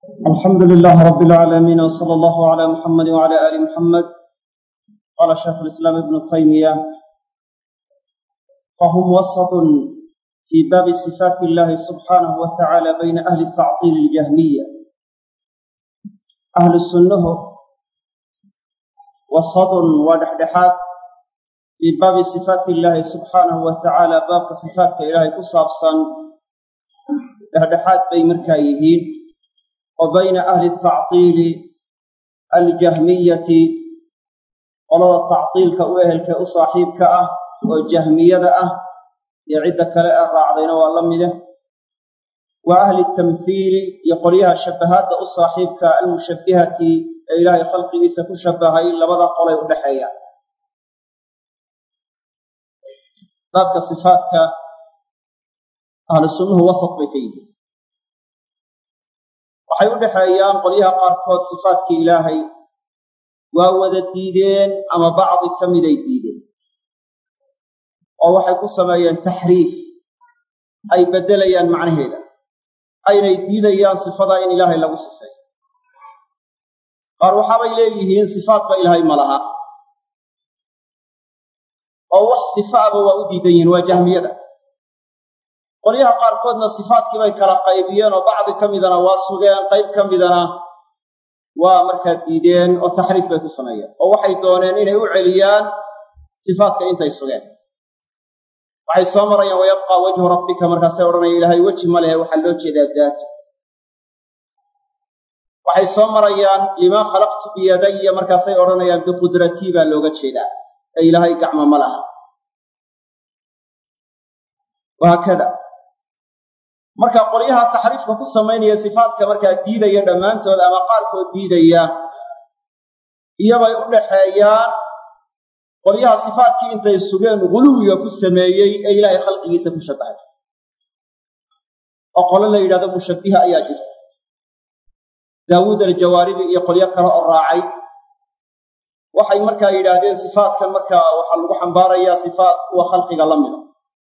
الحمد لله رب العالمين وصلى الله على محمد وعلى آل محمد قال شيخ الإسلام ابن تيمية فهم وسط في باب صفات الله سبحانه وتعالى بين أهل التعطيل الجهمية أهل السنة وسط ودحدحات في باب صفات الله سبحانه وتعالى باب صفات إلهي كصابصا دحدحات بين مركايهين وبين أهل التعطيل الجهمية qolada tactiilka u ehelka u saaxiibka ah oo jahmiyada ah iyo cidda kale ee raacdayna waa la mide wa ahli tamhiili iyo qolyaha shabahaadda u saaxiibka almushabbihati ee ilaahay khalqigiisa ku shabahay labada qolay u dhexeeya baabka sifaadka ahlu sunnuhu wasat bay ka yihiin waxay u dhexeeyaan qolyaha qaarkood sifaadkii ilaahay waa wada diideen ama bacdi ka miday diideen oo waxay ku sameeyeen taxriif ay beddelayaan macnaheeda aynay diidayaan sifadaa in ilaahay lagu sifeeyo qaar waxaabay leeyihiin sifaadba ilaahay ma laha oo wax sifaaba waa u diidan yihiin waa jahmiyada qolyaha qaarkoodna sifaadkii bay kala qaybiyeen oo bacdi ka midana waa sugeen qayb ka midana waa markaa diideen oo taxriif bay ku sameeyeen oo waxay dooneen inay u celiyaan sifaadka intay sugeen waxay soo marayaan wayabqaa wajhu rabbika markaasay odhanaya ilaahay weji ma lehe waxaa loo jeedaa daata waxay soo marayaan limaa khalaqtu biyadaya markaasay odhanayaan biqudratii baa looga jeedaa ee ilaahay gacmo ma laha wahaakada marka qolyaha taxriifka ku samaynaya sifaadka markaa diidaya dhammaantood ama qaarkood diidaya iyobay u dhaxeeyaan qolyaha sifaadkii intay sugeen guluwiga ku sameeyey ee ilaahay khalqigiisa ku shabahay oo qolo la yidhahdo mushabbiha ayaa jirta daawuud aljawaaribi iyo qolyo kale oo raacay waxay markaa yidhaahdeen sifaadkan markaa waxaa lagu xambaarayaa sifaat kuwa khalqiga la mida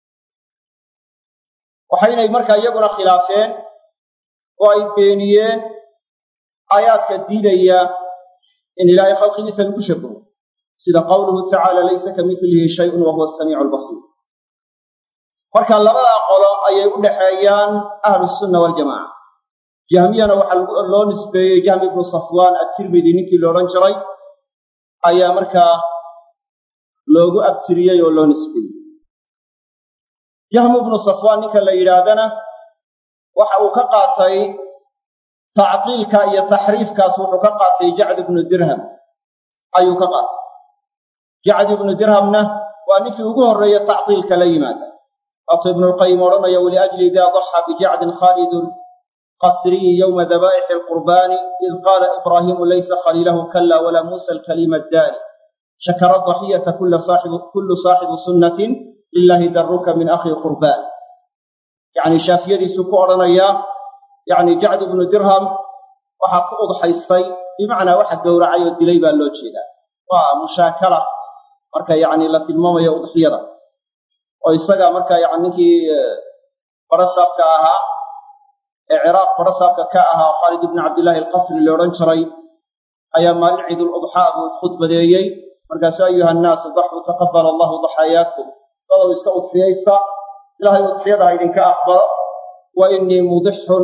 waxaynay markaa iyaguna khilaafeen oo ay beeniyeen aayaadka diidaya in ilaahay khalqigiisa lagu shabaho sida qowluhu tacaala laysa ka midlihi shayun wa huwa asamiicu albasiir marka labadaa qolo ayay u dhaxeeyaan ahlusunna waljamaca jahmiyana waxaa loo nisbeeyey jahmi ibnu safwaan attirmidi ninkii la odhan jiray ayaa markaa loogu abtiriyey oo loo nisbeeyey jahmu ibnu safwaan ninka la yidhaahdana waxa uu ka qaatay tactiilka iyo taxriifkaas wuxuu ka qaatay jacd ibnu dirham ayuu ka qaatay jacd ibnu dirhamna waa ninkii ugu horreeye tactiilka la yimaada waatuu ibnulqayim odhanaya waliajli ida daxa bijacdin khaalidun qasriyi yowma dabaa'ixi alqurbaani id qaala ibraahimu laysa khaliilahu kala walaa muusa alkalima addaani shakara daxiyata kullu saaxibu sunnatin lilahi daruka min akhi qurbaan yacni shaafiyadiisuu ku odhanayaa yacni jacd ibnu dirham waxaa ku udxaystay bimacnaa waxa gowracay oo dilay baa loo jeedaa waa mushaakala marka yacni la tilmaamayo udxiyada oo isaga marka yani ninkii barasaabka ahaa ee ciraaq barasaabka ka ahaa khaalid ibni cabdillaahi alqasri la odhan jiray ayaa maalin ciidul udxaa buu khudbadeeyey markaasu ayuha annaasu daxuu taqabala allahu daxaayaakum dadow iska udxiyaysta ilaahay udxiyada ha idinka aqbalo wa innii mudixun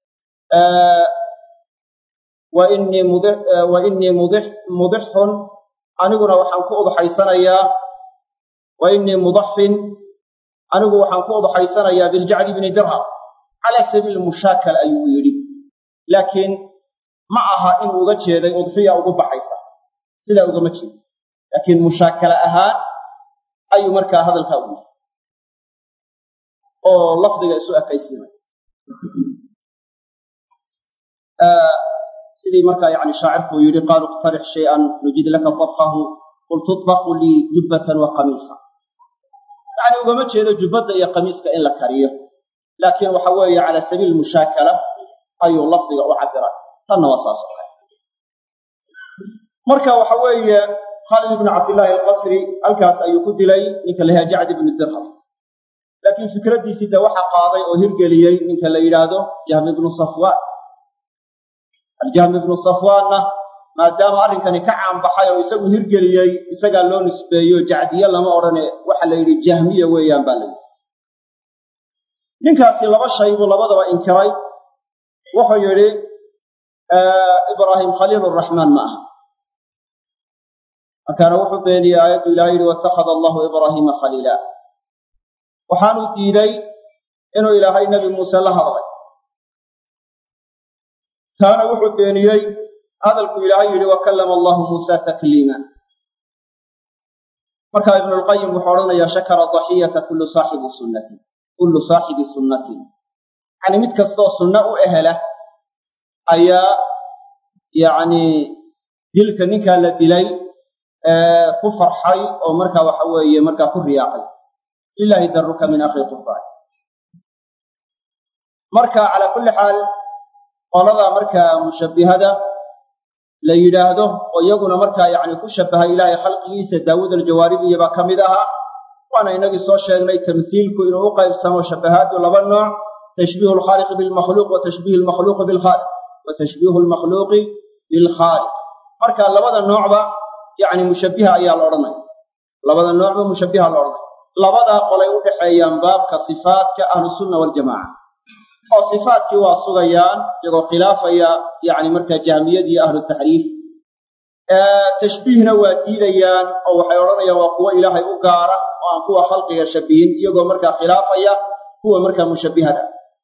wa innii mudi wa innii mudix mudixun aniguna waxaan ku udxaysanayaa wa innii mudaxin anigu waxaan ku udxaysanayaa biljacdi bni dirham calaa sabiili mushaakala ayuu yidhi laakiin ma aha inuu uga jeeday udxiya ugu baxaysa sidaa ugama jeedo laakiin mushaakala ahaan ayuu markaa hadalkaa u yidhi oo lafdiga isu ekaysiinay sidii markaa yani shaacirkuu yidhi qaaluu iqtarix shay-an nujid laka dabkahu qul tudbaku lii jubbatan wa qamiisa yacni ugama jeedo jubbadda iyo qamiiska in la kariyo laakiin waxa weeye calaa sabiili mushaakala ayuu lafdiga u cabiray tanna waa saas oo kale marka waxa weeye khaalid ibnu cabdillaahi alqasri halkaas ayuu ku dilay ninka la yahaa jacd ibnu dirham laakiin fikraddiisii de waxa qaaday oo hirgeliyey ninka la yidhaahdo jahm ibnu safwaan aljahmi ibnu safwaanna maadaama arrinkani ka caanbaxay oo isagu hirgeliyey isagaa loo nisbeeyo jacdiye lama odhane waxa la yidhi jahmiya weeyaan baa la yidhi ninkaasi laba shay buu labadaba inkiray wuxuu yidhi ibraahim khaliil raxmaan ma aha markaana wuxuu beeniyey aayaddu ilahay yidhi waittakhada allahu ibraahiima khaliila waxaanu diiday inuu ilaahay nebi muuse la hadlay taana wuxuu beeniyey hadalku ilaahay yidhi wakallama allahu muusa takliima marka ibnulqayim wuxuu odhanayaa shakara daxiyata kullu saaxibi sunnatin kullu saaxibi sunnatin yacni mid kastoo sunno u ehela ayaa yacni dilka ninkaa la dilay ku farxay oo markaa waxa weeye markaa ku riyaaqay lilahi daruka min akhi qurbaan marka calaa kulli xaal qolada markaa mushabbihada la yidhaahdo oo iyaguna markaa yacni ku shabbahay ilaahay khalqigiisa daawuud aljawaaribiya baa ka mid ahaa waana inagii soo sheegnay tamhiilku inuu u qaybsamo shabbahaadu laba nooc tashbiihu alkhaaliqi bilmakhluuq wa tashbiihu almakhluuqi bilkhaaliq wa tashbiihu almakhluuqi bilkhaaliq marka labada noocba yacni mushabbiha ayaa la odhanaya labada noocba mushabbiha la odhanaya labadaa qolay u dhexeeyaan baabka sifaadka ahlusunna waljamaca oo sifaatkii waa sugayaan iyagoo khilaafaya yacni markaa jahmiyadii ahlu taxriif tashbiihna waa diidayaan oo waxay odhanayaan waa kuwo ilaahay u gaara oo aan kuwa khalqiga shabihin iyagoo markaa khilaafaya kuwa markaa mushabbihada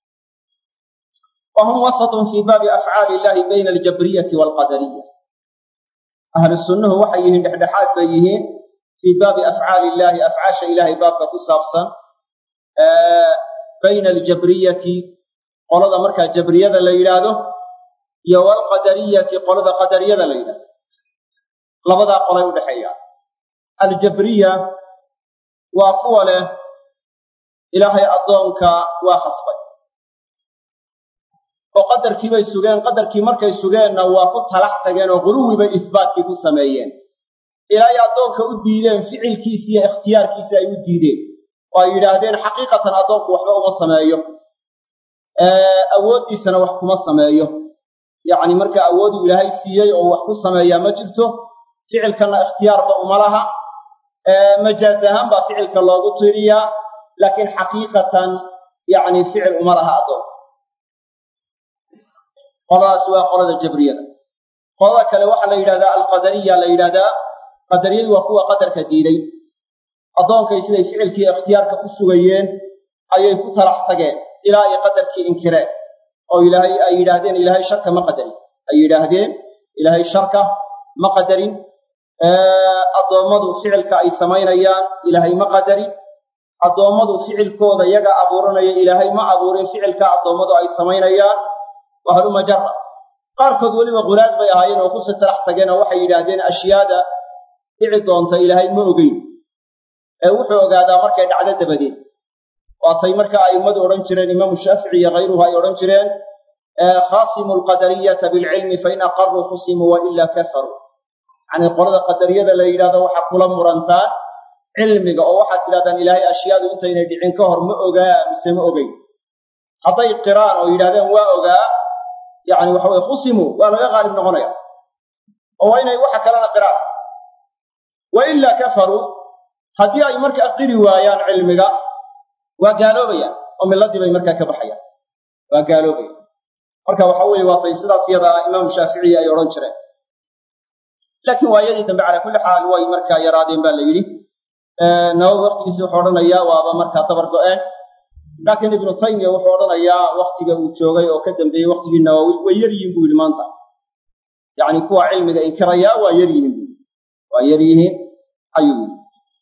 wa hum wasatun fii baabi afcaali illahi bayna aljabriyati waalqadariya ahlu sunnuhu waxay yihiin dhexdhexaad bay yihiin fii baabi afcaali illahi afcaasha ilaahay baabka ku saabsan bayna aljabriyati qolada markaa jabriyada la yidhaahdo iyo waalqadariyati qolada qadariyada la yidhahdo labadaa qolay u dhexeeyaan aljabriya waa kuwa leh ilaahay addoonka waa khasbay oo qadarkii bay sugeen qadarkii markay sugeenna waa ku talax tageen oo quluwi bay ihbaatkii ku sameeyeen ilaahay addoonka u diideen ficilkiisi iyo ikhtiyaarkiisi ay u diideen oo ay yidhaahdeen xaqiiqatan addoonku waxba uma sameeyo awooddiisana wax kuma sameeyo yacni marka awooduu ilaahay siiyey oo wax ku sameeyaa ma jirto ficilkanna ikhtiyaarba uma laha majaaz ahaan baa ficilka loogu tiriyaa laakiin xaqiiqatan yacni ficil uma laha addoonka qoladaas waa qolada jabriyada qolada kale waxaa la yidhahdaa alqadariya la yidhahdaa qadariyadu waa kuwa qadarka diiday addoonkay siday ficilkii ikhtiyaarka u sugayeen ayay ku talax tageen ilaa ay qadarkii inkireen oo ilaahay ay yidhaahdeen ilaahay sharka ma qadarin ay yidhaahdeen ilaahay sharka ma qadarin addoommadu ficilka ay samaynayaan ilaahay ma qadarin addoommadu ficilkooda yaga abuuranaya ilaahay ma abuurin ficilka addoommadu ay samaynayaan waa haluma jara qaarkood weliba qulaad bay ahaayeen oo kusii talax tageen oo waxay yidhaahdeen ashyaada dhici doonta ilaahay ma ogeyn ee wuxuu ogaadaa markay dhacdo dabadeed waatay marka a'immadu odhan jireen imaamu shaafici iyo khayruhu ay odhan jireen khaasimu alqadariyata bilcilmi fain aqaruu khusimuu wa ilaa kafaruu yacnii qolada qadariyada la yidhahdo waxaa kula murantaan cilmiga oo waxaad tidhahdaan ilaahay ashyaadu intaynay dhicin ka hor ma ogaa mise ma ogeyn hadday qiraan oo yidhahdeen waa ogaa yacni waxa weye khusimuu waa laga qaalib noqonaya oo waa inay waxa kalena qiraan wa ilaa kafaruu haddii ay markaa qiri waayaan cilmiga waa gaaloobayaan oo milladii bay markaa ka baxayaan waa gaaloobayaan marka waxa weeye waatay sidaas yadaa imaamu shaaficiyi ay odhan jireen laakiin waayadii dambe calaa kulli xaal way markaa yaraadeen baa la yidhi nawowi waktigiisi wuxuu odhanayaa waaba markaa dabar go-een laakiin ibnu taymiya wuxuu odhanayaa waktiga uu joogay oo ka dambeeyey waktigii nawowi way yar yihiin buu yidhi maanta yacni kuwa cilmiga inkirayaa waa yar yihiin buu waa yar yihiin ayuu yidhi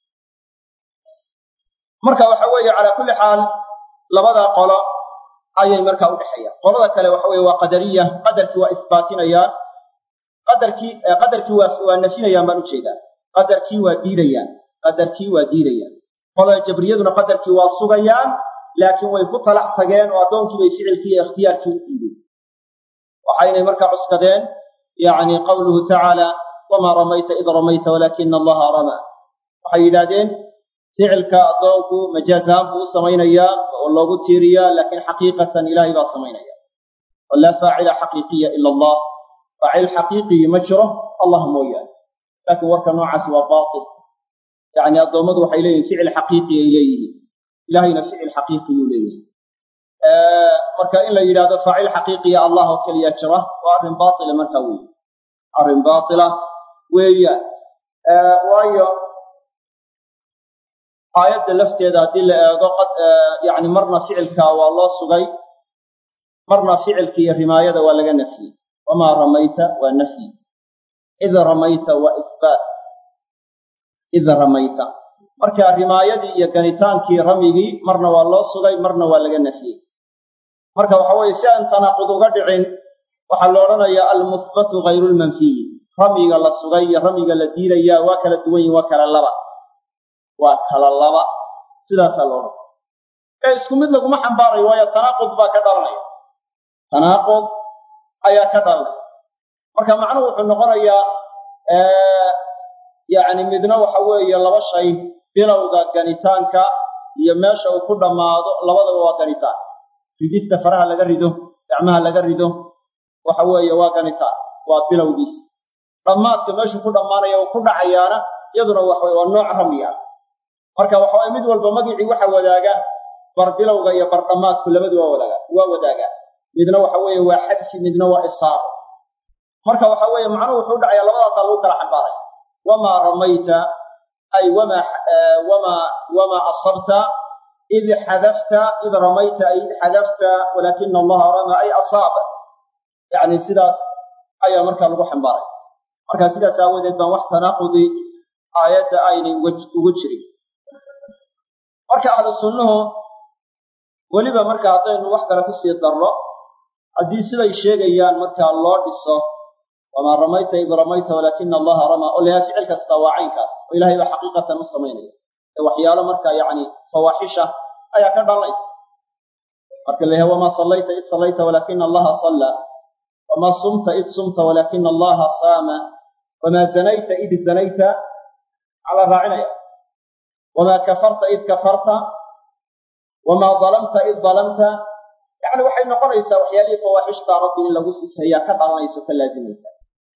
marka waxa weeye calaa kulli xaal labada qolo ayay markaa u dhexeeyaan qolada kale waxa weye waa qadariya qadarkii waa isbaatinayaan qadarkii qadarkii waa waa nafinayaan baan ujeedaa qadarkii waa diidayaan qadarkii waa diidayaan qolada jabriyaduna qadarkii waa sugayaan laakiin way ku talax tageen oo addoonkii bay ficilkii iyo ikhtiyaarkii u diideen waxaynay markaa cuskadeen yacni qawluhu tacaala wamaa ramayta id ramayta walaakina allaha ramaa waxay yidhaahdeen ficilka addoonku majaaz ahaan buu u samaynayaa oo loogu tiiriyaa laakiin xaqiiqatan ilaahay baa samaynaya oo laa faacila xaqiiqiya ila allah faacil xaqiiqii ma jiro allah mooyaane laakiin warka noocaasi waa baatil yacni addoommadu waxay leeyihin ficil xaqiiqi ay leeyihiin ilahayna ficil xaqiiqiyuu leeyahay marka in la yidhahdo faacil xaqiiqiya allah oo keliya jira waa arrin baatila marka weeye arrin baatila weeyaan waayo aayadda lafteeda haddii la eego yani marna ficilka waa loo sugay marna ficilka iyo rimaayada waa laga nafyey wamaa ramayta waa nafyi id ramayta waa ihbaat id ramayta marka rimaayadii iyo ganitaankii ramyigii marna waa loo sugay marna waa laga nafyey marka waxa weeye si aan tanaaqud uga dhicin waxaa la odhanayaa almuhbatu hayru lmanfiyi ramyiga la sugay iyo ramyiga la diidayaa waa kala duwan yihin waa kala laba waa kala laba sidaasaa la odhanaya ee isku mid laguma xambaarayo waayo tanaaqud baa ka dhalanaya tanaaqud ayaa ka dhalanaya marka macnuhu wuxuu noqonayaa yacni midna waxa weeye laba shay bilowga ganitaanka iyo meesha uu ku dhammaado labadaba waa ganitaan ridista faraha laga rido gacmaha laga rido waxa weeye waa ganitaan waa bilowgiisa dhammaadka meeshuu ku dhammaanaya uu ku dhacayaana iyaduna waxa weye waa nooc ramyi ah marka waxa waye mid walba magicii waxa wadaaga bar bilowga iyo bar dhammaadku labadu waa wadaaga waa wadaagaa midna waxa weeye waa xadfi midna waa isaabo marka waxa weeye macnuhu wuxuu dhacayaa labadaasaa lagu kala xambaaray wamaa ramayta ay wamaa wamaa wamaa asabta id xadafta id ramayta ay id xadafta walaakina allaha rama ay asaaba yacni sidaas ayaa markaa lagu xambaaray marka sidaas aawadeed baan wax tanaaqudi aayadda aynay ugu jirin marka ahlu sunnuhu weliba marka haddaynu wax kale kusii darro haddii siday sheegayaan markaa loo dhiso wamaa ramayta id ramayta walaakina allaha ramaa oo layahay ficil kasta waa caynkaas oo ilahay baa xaqiiqatan u samaynaya ee waxyaalo markaa yacni fawaaxisha ayaa ka dhalanaysa marka layahay wamaa sallayta id sallayta walaakina allaha sallaa wamaa sumta id sumta walaakina allaha saama wamaa zanayta id zanayta calaa raacinaya wamaa kafarta id kafarta wamaa dalamta id dalamta yacni waxay noqonaysaa waxyaalihii fawaaxishta rabbi in lagu sifeeyaa ka dhalanaysa o ka laazimaysa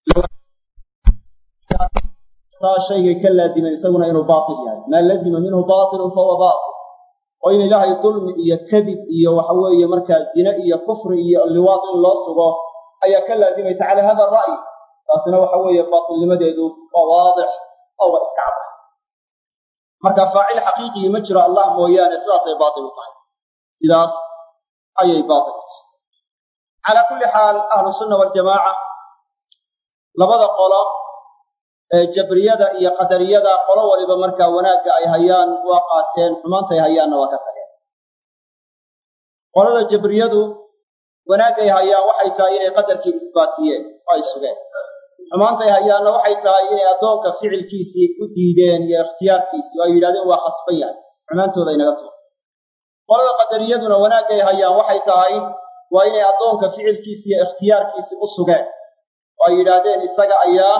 taa shaygay ka laazimen isaguna inuu baatil yahay maa lazima minhu baatilun fahuwa baatil oo in ilaahay dulmi iyo kadib iyo waxa weeye markaa zine iyo kufri iyo liwaad in loo sugo ayaa ka laazimaysa cala hada ra'yi taasina waxa weeye baatilnimadeedu waa waadix oo waa iska cadda marka faacil xaqiiqigii ma jiro allah mooyaane sidaasay baatil u tahay sidaas ayay baatil u tahay calaa kulli xaal ahlu sunna waljamaaca labada qolo ee jabriyada iyo qadariyada qolo waliba markaa wanaagga ay hayaan waa qaateen xumaantay hayaanna waa ka tageen qolada jabriyadu wanaagay hayaan waxay tahay inay qadarkii isbaatiyeen oo ay sugeen xumaantay hayaanna waxay tahay inay addoonka ficilkiisii u diideen iyo ikhtiyaarkiisii oo ay yidhahdeen waa khasban yahay xumaantooda inaga tuur qolada qadariyaduna wanaagay hayaan waxay tahay waa inay addoonka ficilkiisii iyo ikhtiyaarkiisii u sugeen oo ay yidhaahdeen isaga ayaa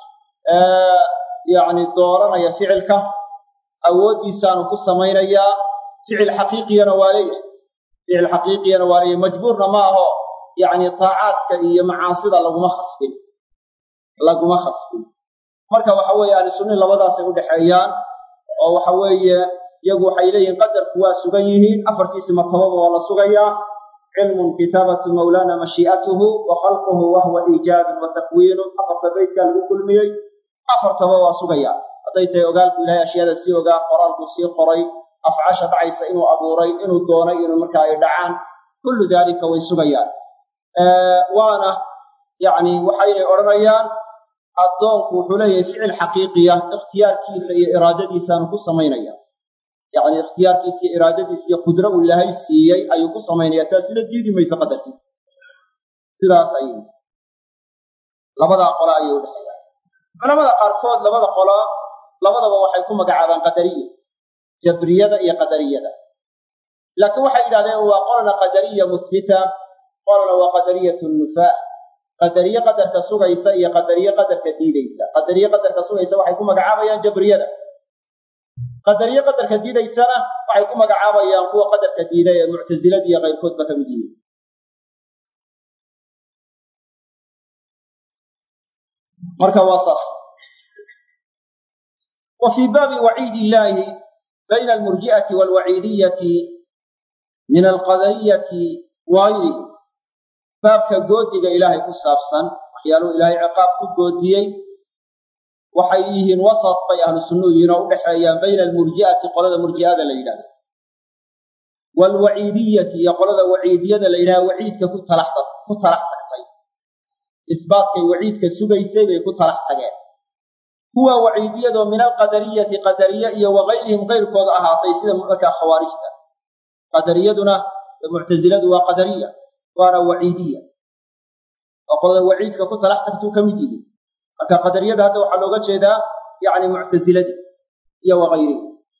yacni dooranaya ficilka awooddiisaanu ku samaynayaa ficil xaqiiqiyana waa leeyahay ficil xaqiiqiyana waa leeyahay majbuurna ma aho yacni taacaadka iyo macaasida laguma khasbin laguma khasbin marka waxa weeye ahlu sunnihi labadaasay u dhexeeyaan oo waxa weeye iyagu waxay leeyihiin qadarku waa sugan yihiin afartiisi martababa waa la sugayaa cilmun kitaabatu mawlana mashii'atuhu wa khalquhu wa huwa iijaabun wa takwiinun afarta beydkaa lagu kulmiyey afartaba waa sugayaa hadday tahay ogaalku ilahay ashyaada sii ogaa qoraalku sii qoray afcasha dhacaysa inuu abuuray inuu doonay inuu markaa ay dhacaan kullu daalika way sugayaan waana yacni waxaynay odhanayaan addoonku wuxuu leeyahay ficil xaqiiqiya ikhtiyaarkiisa iyo iraadadiisaanu ku samaynaya yacni ikhtiyaarkiisa iyo iraadadiisa iyo qudro uu ilaahay siiyey ayuu ku samaynaya taasina diidi mayso qadarkiisa sidaas ayay labadaa qolo ayay u dhexeeyaan culamada qaarkood labada qolo labadaba waxay ku magacaabaan qadariya jabriyada iyo qadariyada laakiin waxay yidhahdeen waa qolna qadariya muthbita qolna waa qadariyatu nufaa qadariye qadarka sugaysa iyo qadariye qadarka diidaysa qadariye qadarka sugaysa waxay ku magacaabayaan jabriyada qadariye qadarka diidaysana waxay ku magacaabayaan kuwa qadarka diiday ee muctasilada iyo kayrkoodba ka mid yihiin marka waa saas wa fii baabi waciidi illaahi bayna almurji'ati waalwaciidiyati min alqadariyati wagayrihi baabka goodiga ilaahay ku saabsan waxyaaluhu ilaahay ciqaab ku goodiyey waxay yihiin wasat bay ahlu sunnuhu yihiin oo u dhexeeyaan bayna almurji'ati qolada murji'ada la yidhahdo waalwaciidiyati iyo qolada waciidiyada la yidhahdo waciidka ku talax ku talax tagtay isbaatkay waciidka sugaysay bay ku talax tageen kuwa waciidiyadoo min alqadariyati qadariye iyo wagayrihim kayrkooda ahaatay sida markaa khawaarijta qadariyaduna muctasiladu waa qadariya waana waciidiya oo qolada waciidka ku talax tagtuu ka mid yihiin marka qadariyada hadda waxaa looga jeedaa yacni muctasiladii iyo wagayrihi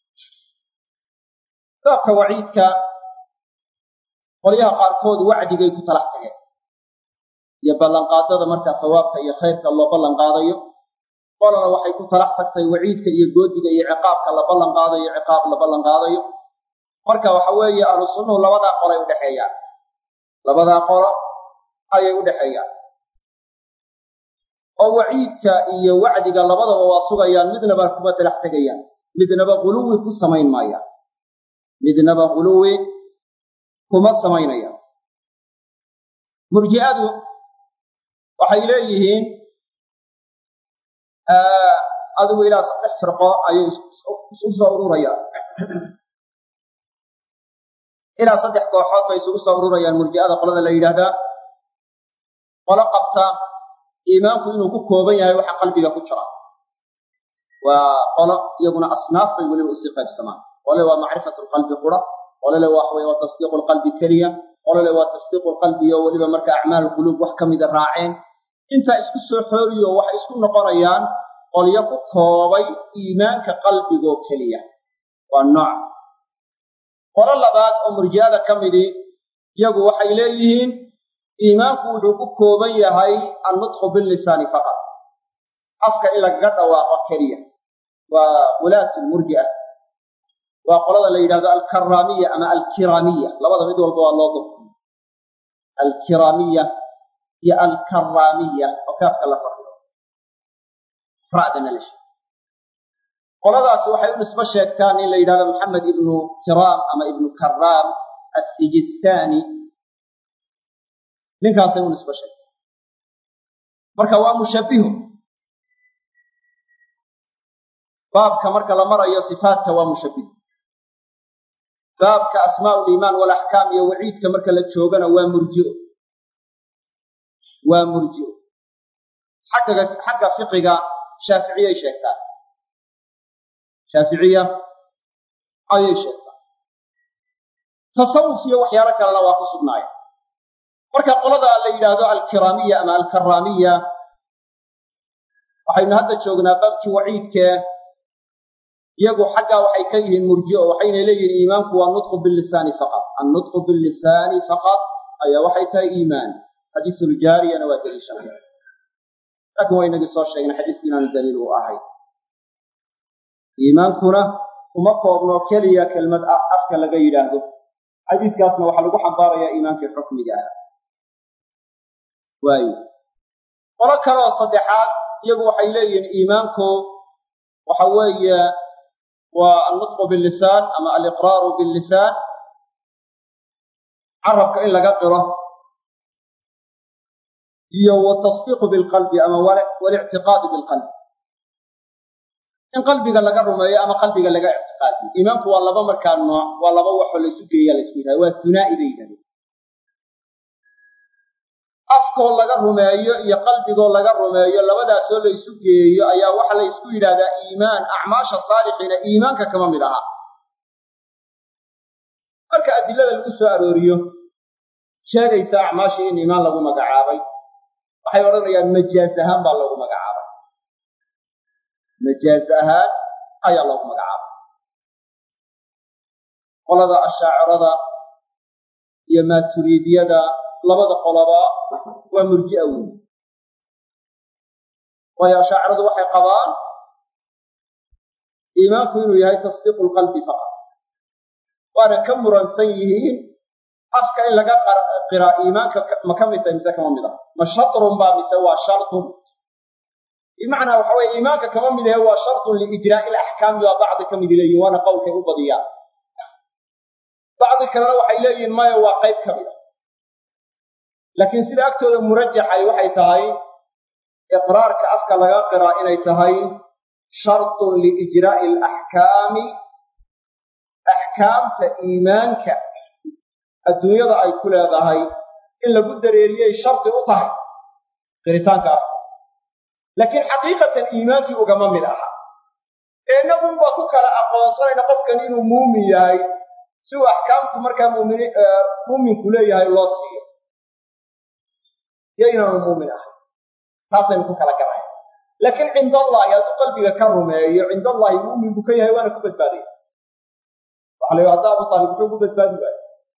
baabka waciidka qolyaha qaarkood wacdigay ku talax tageen iyo ballanqaadada markaa hawaabka iyo khayrka loo ballan qaadayo qolana waxay ku talax tagtay waciidka iyo goodiga iyo ciqaabka la ballan qaadayo ciqaab la ballan qaadayo marka waxa weeye ahlu sunnuhu labadaa qolay u dhexeeyaan labadaa qolo ayay u dhexeeyaan oo waciidka iyo wacdiga labadaba waa sugayaan midnaba kuma talax tegayaan midnaba guluwi ku samayn maayaan midnaba guluwi kuma samaynayaan murji'adu waxay leeyihiin adigu ilaa saddex firqo ayay isu soo ururayaan ilaa saddex kooxood bay isugu soo ururayaan murji'ada qolada la yidhaahdaa qolo qabta iimaanku inuu ku kooban yahay waxa qalbiga ku jira waa qolo iyaguna asnaaf bay weliba usii qaybsamaan qole waa macrifatu lqalbi qura qolole waxaweye waa tasdiiqu lqalbi keliya qolole waa tasdiiqu lqalbi oo weliba marka acmaal quluub wax ka mida raaceen intaa isku soo xooriyo waxay isku noqonayaan qolyo ku koobay iimaanka qalbigoo keliya waa nooc qolo labaad oo murji'ada ka midii iyagu waxay leeyihiin iimaanku wuxuu ku kooban yahay annutqu billisaani faqad afka in lagaga dhawaaqo keliya waa wulaatu lmurji'a waa qolada la yidhahdo alkaraamiya ama alkiraamiya labada mid walba waa loo dabtiyo alkiraamiya iyo alkaraamiya oo kaafka la fadhiyo ra'dana la sheeg qoladaasi waxay u nisbo sheegtaan in la yidhahdo maxamed ibnu kiraam ama ibnu karaam assijistaani ninkaasay u nisbo sheegtaan marka waa mushabbihu baabka marka la marayo sifaadka waa mushabbihu baabka asmaa liimaan walaxkaam iyo waciidka marka la joogana waa murji'o waa murji'o xagga xagga fiqiga shaaficiyay sheegtaan shaaficiya ayay sheegtaan tasawuf iyo waxyaalo kalena waa ku sugnaaya marka qolada la yidhaahdo alkiraamiya ama alkaraamiya waxaynu hadda joognaa baabkii waciidkee iyagu xaggaa waxay ka yihiin murji'o waxayna leeyihiin iimaanku waa nutqu bilisaani faqad annutqu bilisaani faqad ayaa waxay tahay iimaan xadiisuljaariyana waa daliishanaya laakiin waa inagii soo sheegnay xadiisku inaanu daliil u ahay iimaankuna uma koobno keliya kelmad afka laga yidhaahdo xadiiskaasna waxaa lagu xambaarayaa iimaankii xukmiga ah waayo qolo kaleoo saddexaad iyagu waxay leeyihiin iimaanku waxa weeye waa annutqu billisaan ama aliqraaru billisaan carabka in laga qiro iyo watasdiiqu bilqalbi ama walictiqaadu bilqalbi in qalbiga laga rumeeyo ama qalbiga laga ictiqaadiyo iimaanku waa laba markaa nooc waa laba waxoo laysu geeya laysku yidhahda waa hunaa'i bay yidhahdeen afkoo laga rumeeyo iyo qalbigoo laga rumeeyo labadaasoo laysu geeyo ayaa waxa la ysku yidhahdaa iimaan acmaasha saalixiina iimaanka kama mid aha marka adilada lagu soo arooriyo sheegaysa acmaashii in iimaan lagu magacaabay waxay odhanayaan majaaz ahaan baa loogu magacaabay majaaz ahaan ayaa loogu magacaabay qolada ashaacirada iyo maaturiidiyada labada qoloba waa murji'a weyn waayo ashaaciradu waxay qabaan iimaanku inuu yahay tasdiiqu lqalbi faqad waana ka muransan yihiin afka in laga qiraa iimaanka ma ka mid tahay mise kama mid ah ma shatrun baa mise waa shartun bimacnaa waxa weye iimaanka kama mid ahe waa shartun liijraa'i alaxkaami baa bacdi ka mid leeyihin waana qowlkay u badiyaan bacdi kalena waxay leeyihiin maya waa qayb ka mid a laakiin sida agtooda murajaxay waxay tahay iqraarka afka laga qiraa inay tahay shartun liijraa'i alaxkaami axkaamta iimaanka adduunyada ay ku leedahay in lagu dareeriyey sharti u tahay qiritaanka afka laakiin xaqiiqatan iimaankii ugama mid aha ee inagunba ku kala aqoonsanayna qofkan inuu muumin yahay si uu axkaamtu markaa muumini muuminku leeyahay loo siiyo iyo inaanu muumin ahay taasaynu ku kala garaya laakiin cinda allaahi hadduu qalbiga ka rumeeyo cinda allaahi muumin buu ka yahay waana ku badbaadaya waxa la yidhi hadda abu taalib muxuu ku badbaadi waayo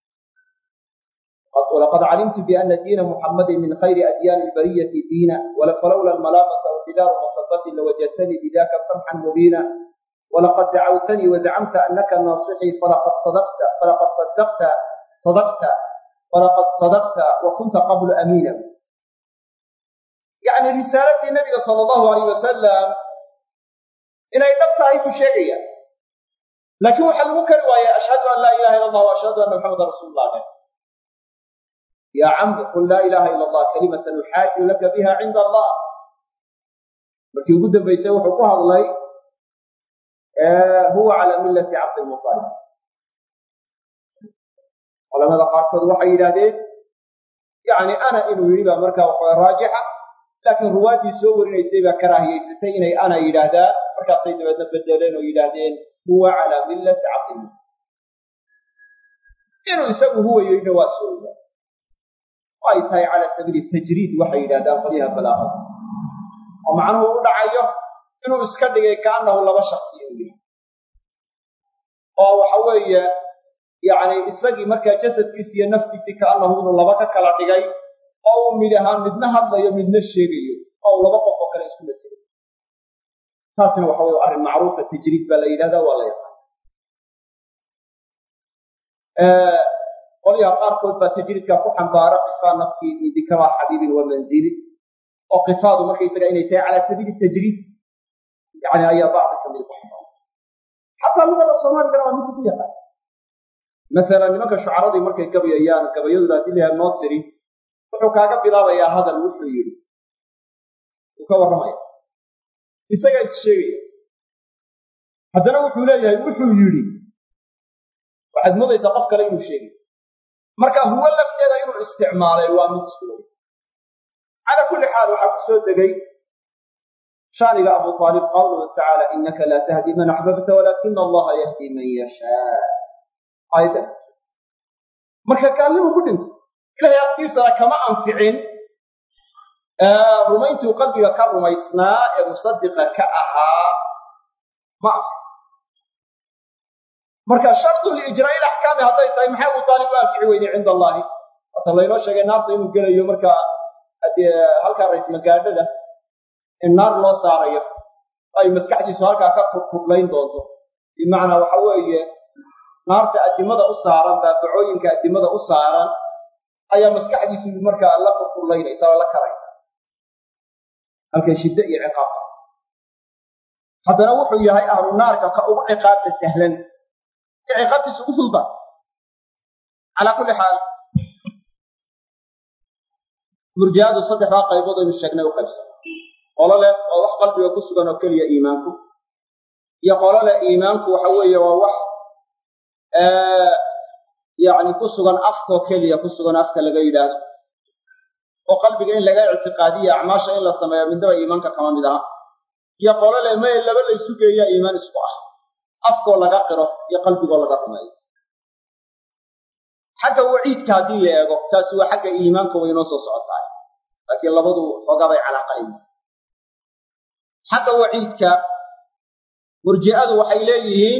ولقد علمت بأن دين محمد من خير أديان البرية دينا فلولا الملامة وحذار مصبة لوجدتني بذاك سمحا مبينا ولقد دعوتني وزعمت أنك ناصحي فلقد صدقت فلقد صدقت صدقت فلقد صدقت وكنت قبل أمينا يعني رسالة النبي صلى الله عليه وسلم إن نفت أي شيء لكن وحد مكر أشهد أن لا إله إلا الله وأشهد أن محمد رسول الله يا عم قل لا إله إلا الله كلمة نحاج لك بها عند الله markii ugu dambaysay wuxuu ku hadlay huwa calaa millati cabdilmutalib culamada qaarkood waxay yidhaahdeen yani ana inuu yidhi baa markaa waxa raajixa laakiin ruwaaddii soo warinaysay baa karaahiyaysatay inay ana yidhaahdaan markaasay dabeedna bedeleen oo yidhaahdeen huwa calaa millati cabdilmutalib inuu isagu huwa yidhina waa sooya ay tahay cala sabiili tajriid waxay yidhahdaan qolyaha balaaqada oo macnuhu u dhacayo inuu iska dhigay kaannahu laba shaksi u yahay oo waxa weeye yacni isagii markaa jasadkiisi iyo naftiisii kaannahu inuu laba ka kala dhigay oo uu mid ahaan midna hadlayo midna sheegayo oo uu laba qof oo kale isku matelayo taasna waxa weye arrin macruufa tajriid baa la yidhahdaa waa la yaqaan qolyaha qaarkood baa tajriidka ku xambaara qifaa nafkii min dikraa xabiibin wa manzilin oo qifaadu markaysaga inay tahay calaa sabiili tajriid yani ayaa bacdi kamid ku xambaara xataa luqada soomaaligana waa mid ku yaqaan masalan nimanka shucaradii markay gabayayaan gabayadooda haddii layaha noo tiri wuxuu kaaga bilaabayaa hadal wuxuu yidhi wuu ka warramaya isagaa is sheegaya haddana wuxuu leeyahay wuxuu yidhi waxaad moodaysaa qof kale inuu sheegay marka huwo lafteeda inuu isticmaalay waa mid suulay calaa kulli xaal waxaa ku soo degay shaaniga abu aalib qawluhu tacaala inaka laa tahdi man axbabta walaakina allaha yahdi man yashaa aayaddaas marka gaalnimu ku dhinto ilahay agtiisana kama anficin rumayntuu qalbiga ka rumaysnaa ee musadiqa ka ahaa ma anficin marka shartu liijraa'i laxkaami hadday tahay maxay abu taalib u anfici weynay cinda allahi hata laynoo sheegay naarta inuu gelayo marka haddee halkaa rays magaadhada in naar loo saarayo ay maskaxdiisu halkaa ka kurkurlayn doonto bimacnaa waxa weeye naarta addimada u saaran baabacooyinka addimada u saaran ayaa maskaxdiisu markaa la kurkurlaynaysa oo la karaysa halkay shiddo iyo ciqaabka haddana wuxuu yahay ahlu naarka ka ugu ciqaabta sahlan ciqaabtiisa ugu fudba calaa kulli xaal murji'adu saddexdaa qaybood aynu sheegnay u qaybsan qolo leh waa wax qalbiga ku sugan oo keliya iimaanku iyo qolo leh iimaanku waxa weeye waa wax yacni ku sugan afkoo keliya ku sugan afka laga yidhaahdo oo qalbiga in laga ictiqaadiya acmaasha in la sameeyo midnaba iimaanka kama mid aha iyo qolo leh maye laba laysu geeyaa iimaan isku ah afkoo laga qiro iyo qalbigoo laga rumeeyo xagga waciidka haddii la eego taasi waa xagga iimaanka way inoo soo socotaay laakiin labadu xoogabay calaaqayn xagga waciidka murji'adu waxay leeyihiin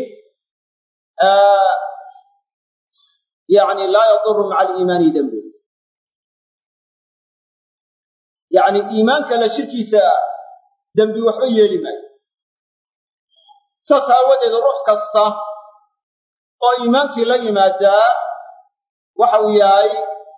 yani laa yaduru maca aliimaani dembu yacni iimaanka la shirkiisa dembi waxba yeeli maayo saas aawadeed ruux kasta oo iimaankii la yimaadaa waxa uu yahay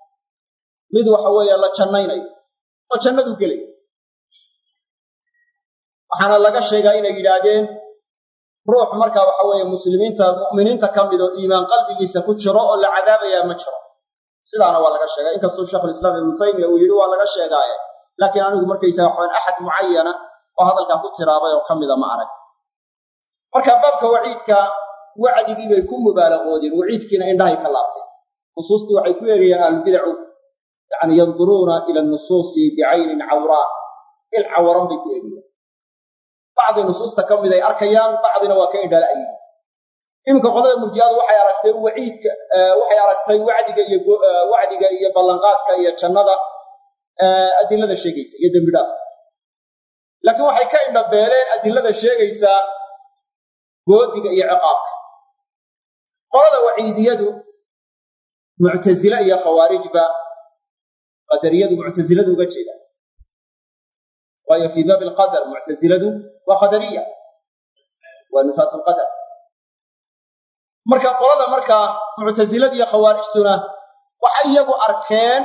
mid waxa weeye la jannaynayo oo jannaduu gelay waxaana laga sheegaa inay yidhaahdeen ruux marka waxa weeye muslimiinta mu'miniinta ka mid oo iimaan qalbigiisa ku jiro oo la cadaabayaa ma jiro sidaana waa laga sheegay inkastuu sheikhulislaam ibnu taymiya uu yidhi waa laga sheegaaye laakiin anigu markaysaga waxaan axad mucayana oo hadalkaa ku tiraabay oo ka mida ma arag marka baabka waciidka wacdigii bay ku mubaalaqoodeen waciidkiina indhahay ka laabteen nusuustii waxay ku eegayaan ahlubidacu yani yanduruuna ila nusuusi bicaynin cawraa il cawaran bay ku eegayaan bacdi nusuusta ka mid ay arkayaan bacdina waa ka indhala'yiin iminka qolada murjiyadu waxay aragtay waciidka waxay aragtay wacdiga iyo wacdiga iyo ballanqaadka iyo jannada adilada sheegaysa iyo dembi dhaaf laakiin waxay ka indhabeeleen adilada sheegaysaa goodiga iyo ciqaabka qolada waciidiyadu muctasile iyo khawaarijba qadariyadu muctasiladu uga jeedaan waayo fii baabi alqadar muctasiladu waa qadariya waa nufaat lqadar marka qolada markaa muctasilada iyo khawaarijtuna waxay iyagu arkeen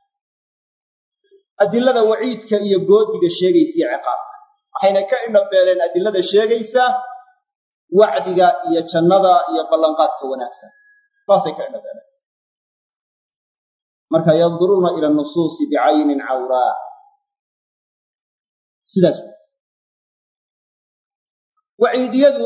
adilada waciidka iyo goodiga sheegaysa iyo ciqaabka waxayna ka indhabeeleen adilada sheegaysa wacdiga iyo jannada iyo ballanqaadka wanaagsan saasay ka indhabeeleen marka yanduruuna ila nusuusi bicaynin cawraa sidaas waciidiyadu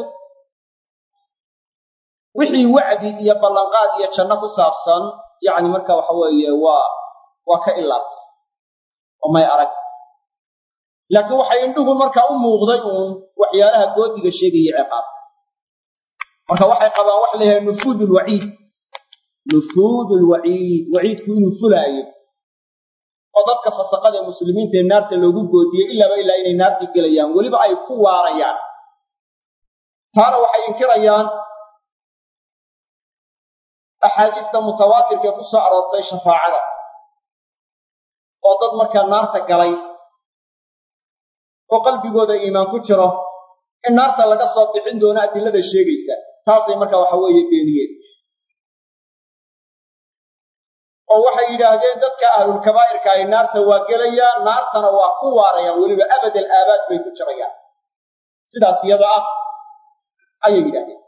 wixii wacdi iyo ballanqaad iyo janno ku saabsan yacni marka waxa weeye waa waa ka ilaabtay oo may arag laakiin waxay indhuhu marka u muuqday uun waxyaalaha goodiga sheegaya ciqaabka marka waxay qabaan waxa layahay nufuud lwaciid nufuud lwaciid waciidku inuu fulaayo oo dadka fasaqada ee muslimiinta ee naarta loogu goodiyey ilaaba ilaa inay naartii gelayaan weliba ay ku waarayaan taana waxay inkirayaan axaadiista mutawaatirka ee ku soo aroortay shafaacada oo dad markaa naarta galay oo qalbigooda iimaan ku jiro in naarta laga soo bixin doono adilada sheegaysa taasay marka waxa weeye beeniyeen oo waxay yidhaahdeen dadka ahlulkabaa'irka ay naarta waa gelayaan naartana waa ku waarayaan weliba abadal aabaad bay ku jirayaan sidaas iyada ah ayay yidhahdeen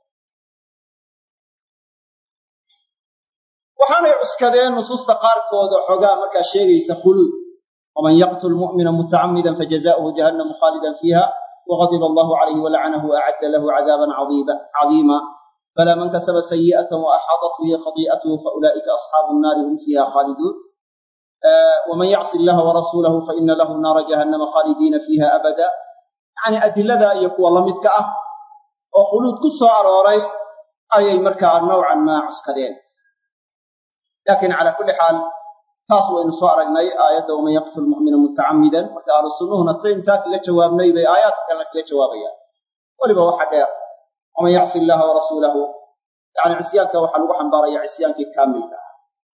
waxaanay cuskadeen nusuusta qaarkood oo xogaa markaa sheegaysa khuluud waman yaqtul mu'mina mutacamidan fajazauhu jahannamu khaalidan fiiha wغضب الله عليه ولعنه وأعد له عذابا عظيما فلا من كسب سيئة وأحاطت به خطيئته فأولئك أصحاب النار هم فيها خالدون ومن يعص الله ورسوله فإن له نار جهنم خالدين فيها أبدا يعني أدلة يقوى الله متكأة وخلود كسو أروري أي مركع نوعا ما عسكرين لكن على كل حال taas waynu soo aragnay aayadda waman yaqtul mu'mina mutacammidan marka ahlu sunnuhuna taymtaa kaga jawaabnay bay aayaadka kalena kaga jawaabayaan weliba waxa dheer waman yacsi illaha warasuulahu yani cisyaanka waxaa lagu xambaaraya cisyaankii kaamilka ah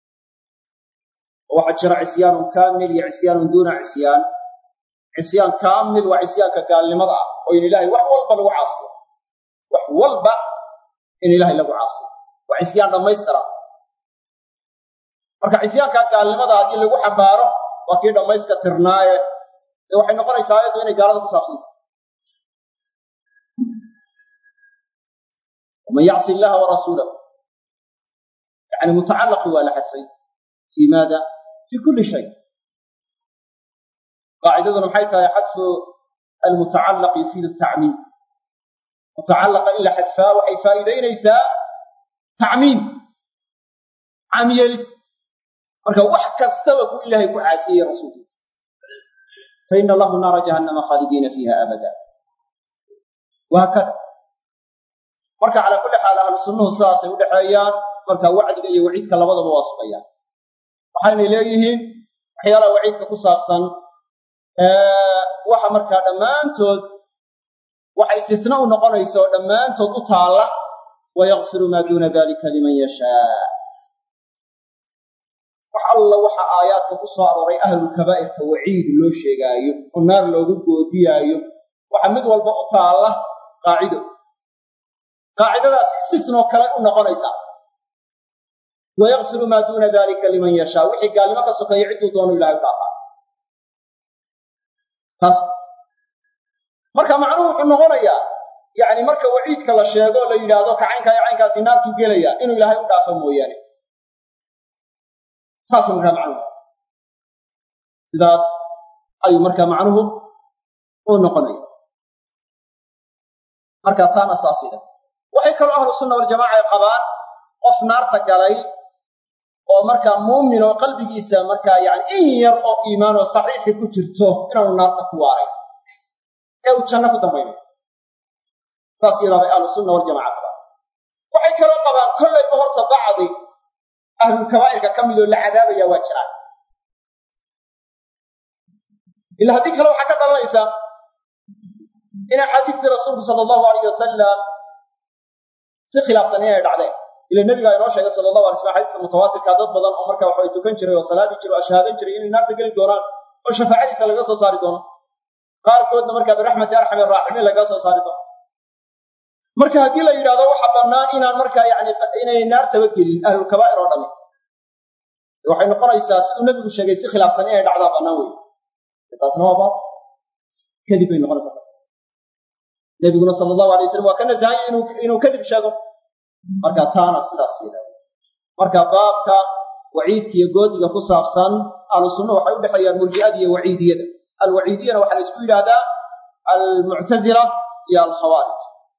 oo waxaa jira cisyaanun kaamil iyo cisyaanun duuna cisyaan cisyaan kaamil waa cisyaanka gaalnimada ah oo in ilahay wax walba lagu caasiyo wax walba in ilahay lagu caasiyo waa cisyaan dhammaystira marka cisyaankaa gaalnimada haddii lagu xambaaro waa kii dhammayska tirnaaye dee waxay noqonaysaa ayaddu inay gaalada ku saabsanta waman yacsi illaha warasuulahu yani mutacallaqi waa la xadfay fii maada fii kulli shay qaacidaduna maxay tahay xadfu almutacallaq yufiidu tacmiim mutacallaqa in la xadfaa waxay faa'iidaynaysaa tacmiim caamyeelis marka wax kastaba ku ilaahay ku caasiyey rasuulkiisa fa ina lahu naara jahannama khaalidiina fiiha abada wahaakada marka calaa kulli xaal ahlu sunnuhu sidaasay u dhexeeyaan marka wacdiga iyo waciidka labadaba waa sugayaan waxaynay leeyihiin waxyaalaha waciidka ku saabsan waxa markaa dhammaantood waxa istisna u noqonaysa oo dhammaantood u taalla wayakfiru maa duuna dalika liman yashaa wax alla waxa aayaadka ku soo arooray ahlulkabaa'irka waciid loo sheegaayo oo naar loogu goodiyaayo waxa mid walba u taalla qaacido qaacidadaas istisnoo kale u noqonaysaa wayakfiru maa duuna dalika liman yashaa wixii gaalnimo ka sokeeya cidduu doonu ilahay u dhaafaa taas marka macnuhu wuxuu noqonayaa yacni marka waciidka la sheego la yidhaahdo kacaynkaa iyo caynkaasi naartuu gelaya inuu ilaahay u dhaafo mooyaane saasuu markaa macnuhu sidaas ayuu markaa macnuhu uu noqonaya marka taana saasida waxay kaloo ahlu sunna waljamaca ay qabaan qof naarta galay oo markaa muumin oo qalbigiisa markaa yani in yar oo iimaan oo saxiixi ku jirto inaanu naarta ku waaray ee uu janno ku dambaynayo saas yadaa bay ahlu sunna waljamaca qabaan waxay kaloo qabaan kollayba horta bacdi ahlulkabaa'irka ka midoo la cadaabaya waa jiraan ila haddii kale waxaa ka dhalanaysaa in axaadiistii rasuulku sala allahu alayh wasalam si khilaafsan inay dhacdeen ila nebigaa inoo sheegay sala allahu alay slam xadiiska mutawaatirka dad badan oo marka waxay tukan jiray oo salaadii jiray oo ashhaadan jiray inay naarta geli doonaan oo shafaacadiisa laga soo saari doono qaarkoodna markaa biraxmati arxami araaximiin lagaga soo saari doono marka haddii la yidhahdo waxa bannaan inaan markaa yani inay naartaba gelin ahlulkabaa'ir oo dhami waxay noqonaysaa siduu nebigu sheegay si khilaafsan inay dhacdaa bannaan wey taasna waa baab kadib bay noqonaysaa nebiguna sala allahu alay wasalam waa ka nasahanya inuu inuu kadib sheego marka taana sidaas yidhahda marka baabka waciidka iyo goodiga ku saabsan ahlu sunna waxay u dhexeeyaan murji'ada iyo waciidiyada alwaciidiyana waxaa la isku yidhahdaa almuctazila iyo alkhawaarij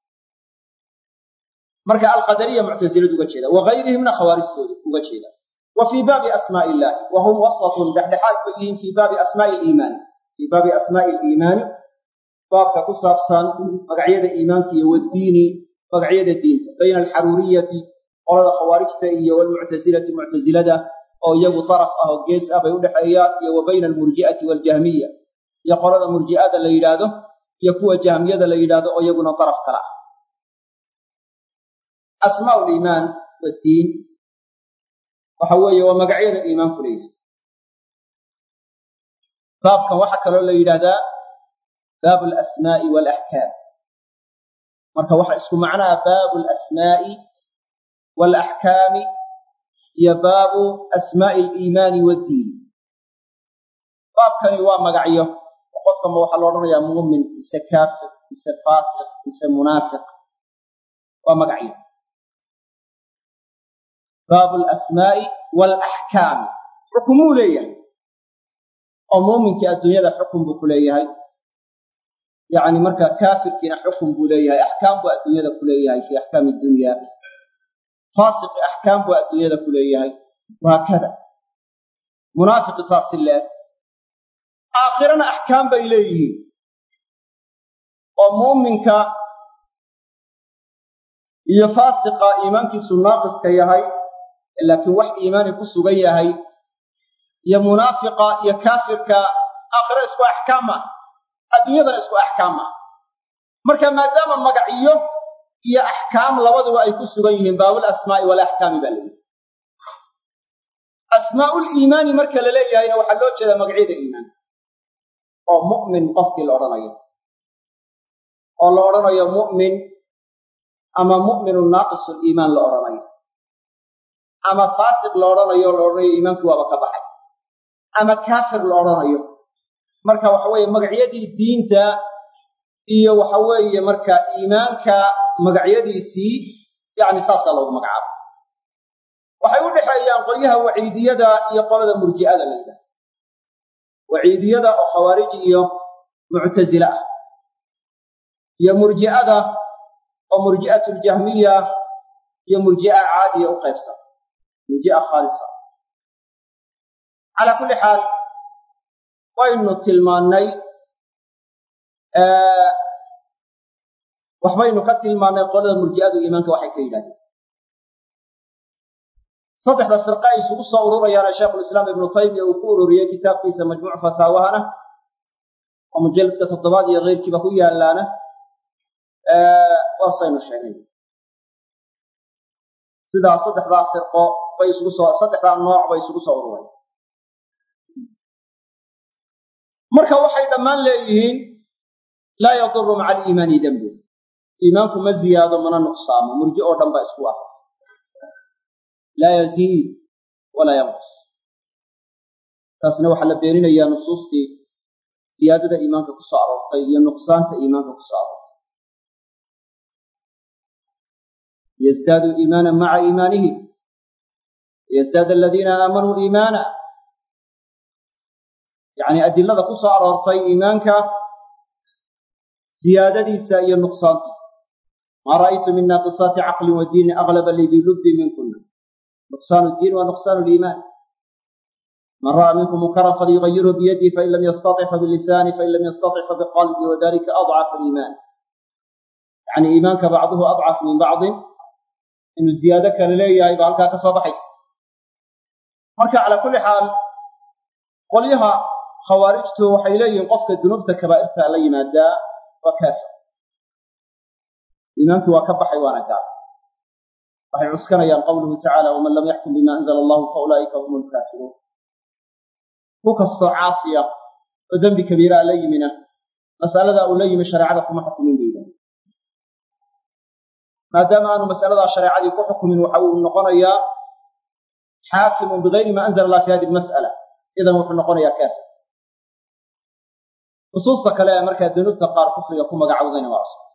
marka alqadariya muctaziladu uga jeeda wagayrihimna khawaarijtooda uga jeeda wa fii baabi asmaa'i illahi wa hum wasatun dhexdhexaad bay yihiin fii baabi asmaa'i liimaani fii baabi asmaa'i liimaani baabka ku saabsan magacyada iimaanka iyo waddiini magacyada diinta bayna alxaruuriyati qolada khawaarijta iyo walmuctasilati muctasilada oo iyagu daraf ah oo gees ah bay u dhexeeyaan iyo wa bayna almurji'ati waljahmiya iyo qolada murji'ada la yidhaahdo iyo kuwa jahmiyada la yidhaahdo oo iyaguna daraf kala ah asmaa liimaan waddiin waxa weeye waa magacyada iimaanku leeyahay baabkan waxaa kaloo la yidhahdaa baabu alasmaa'i waalaxkaam marka waxa isku macnaha baabu alasmaa'i waalaxkaami iyo baabu asmaa'i aliimaani waddiin baabkani waa magacyo oo qofkama waxaa la odhanayaa muumin mise kaafir mise faasiq mise munaafiq waa magacyo baabu alasmaa'i waalaxkaami xukumuu leeyahay oo muuminkii adduunyada xukun buu ku leeyahay yacni marka kaafirkiina xukun buu leeyahay axkaam buu adduunyada ku leeyahay fii axkaami dunya faasiqi axkaam buu adduunyada ku leeyahay wahaakada munaafiqi saas si leeg aakhirana axkaam bay leeyihiin oo muuminka iyo faasiqa iimaankiisu naaqiska yahay laakiin wax iimaani ku sugan yahay iyo munaafiqa iyo kaafirka aakhiro isku axkaam ah adduunyadana isku axkaam ah marka maadaama magacyo iyo axkaam labaduba ay ku sugan yihiin baabul asmaa'i walaxkaami baa leeyahay asmaa'ul iimaani marka la leeyahayna waxaa loo jeedaa magacyada iimaanka oo mu'min qofkii la odhanayo oo la odhanayo mu'min ama mu'minu naaqisu liimaan la odhanayo ama faasiq la odhanayo la odhanayo iimaankii waaba ka baxay ama kaafir la odhanayo marka waxa weeye magacyadii diinta iyo waxa weeye marka iimaanka magacyadiisii yacni saasaa loogu magacaabo waxay u dhexeeyaan qolyaha waciidiyada iyo qolada murji'ada la yidhaha waciidiyada oo khawaarij iyo muctasile ah iyo murji'ada oo murji'atu ljahmiya iyo murji'a caadiya u qaybsan murji'a khaalisa calaa kulli xaal waynu tilmaannay waxbaynu ka tilmaannay qolada murji'adu iimaanka waxay ka yidhahdeen saddexda firqa ay isugu soo ururayaana sheekhulislaam ibnu taymiya uu ku ururiyey kitaabkiisa majmuuc fataawahana oo mujalladka toddobaad iyo keyrkiiba ku yaallaana waasaynu sheegnay sidaa saddexdaa firqo bay isugu soo saddexdaa nooc bay isugu soo urureen marka waxay dhammaan leeyihiin laa yaduru maca aliimaani dembu iimaanku ma ziyaado mana nuqsaamo murji oo dhan baa isku waafaqsan laa yaziid walaa yanqus taasna waxaa la beeninayaa nusuustii siyaadada iimaanka ku soo aroortay iyo nuqsaanta iimaanka ku soo aroortay liyasdaaduu iimaana maca iimaanihim liyasdaada aladiina aamanuu iimaana yacni adilada ku soo aroortay iimaanka siyaadadiisa iyo nuqsaantiisa maa ra'aytu min naaqisaati caqlin wa diinin aglaba lidii lubbi minkuna nuqsaanu diin wa nuqsaanu liimaan man ra'a minkum munkaran falyugayirhu biyadihi fain lam yastatic fabilisaani fain lam yastatic fabiqalbi wadalika adcafu aliimaan yacni iimaanka bacduhu adcaf min bacdin inuu ziyaado kale leeyahay baa halkaa ka soo baxaysa marka calaa kulli xaal qolyaha khawaarijtu waxay leeyihiin qofka dunuubta kabaa'irta la yimaadaa waa kaafir iimaankii waa ka baxay waana gaal waxay cuskanayaan qawluhu tacaala waman lam yaxkum bima anzala allahu fa ulaa'ika hum lkaafiruun ku kastoo caasiya oo dembi kabiiraa la yimina mas'aladaa uu la yimi shareecada kuma xukumin bayda maadaama aanu mas'aladaa shareecadii ku xukumin waxa uu noqonayaa xaakimun bigayri ma anzala allah fi hadi lmas'ala idan wuxuu noqonayaa kaafir nusuusta kale ee markaa dunuubta qaar kufriga ku magacawdayna waa cusub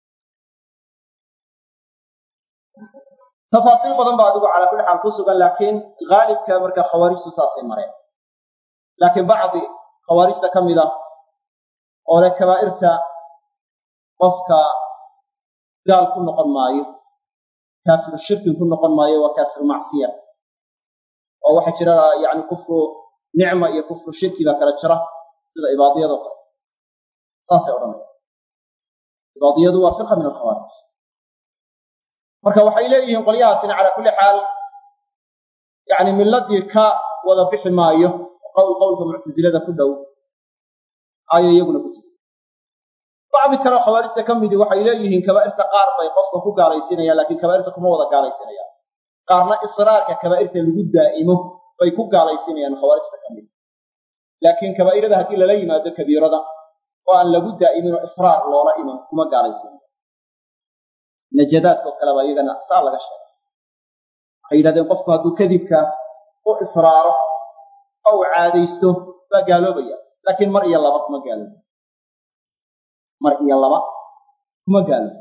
tafaasiil badan baa adigu calaa kulli xaal ku sugan laakiin haalibka markaa khawaarijtu saasay mareen laakiin bacdi khawaarijta ka mid a oo leh kabaa'irta qofka gaal ku noqon maayo kaafiru shirkin ku noqon maayo waa kaafiru macsiya oo waxaa jira yani kufru nicma iyo kufru shirki baa kala jira sida ibaadiyado kale saasay odhanaya ibaadiyadu waa fiqa min alkhawaarij marka waxay leeyihiin qolyahaasina calaa kulli xaal yani milladii ka wada bixi maayo qowl qowlka muctasilada ku dhow ayo iyaguna ku tiri bacdi kaleo khawaarijta ka midi waxay leeyihiin kabaa'irta qaar bay qofka ku gaalaysiinayaan laakiin kabaa'irta kuma wada gaalaysiinayaan qaarna israarka kabaa'irta lagu daa'imo bay ku gaalaysiinayaan khawaarijta ka mid laakiin kabaa'irada haddii lala yimaado kabiirada oo aan lagu daa'imin oo israar loola iman kuma gaalaysiinayo najadaadka oo kale baa iyagana saa laga sheegay waxay yidhahdeen qofku hadduu kadibka u israaro oo uu caadaysto baa gaaloobaya laakiin mar iyo laba kuma gaalooba mar iyo laba kuma gaalooba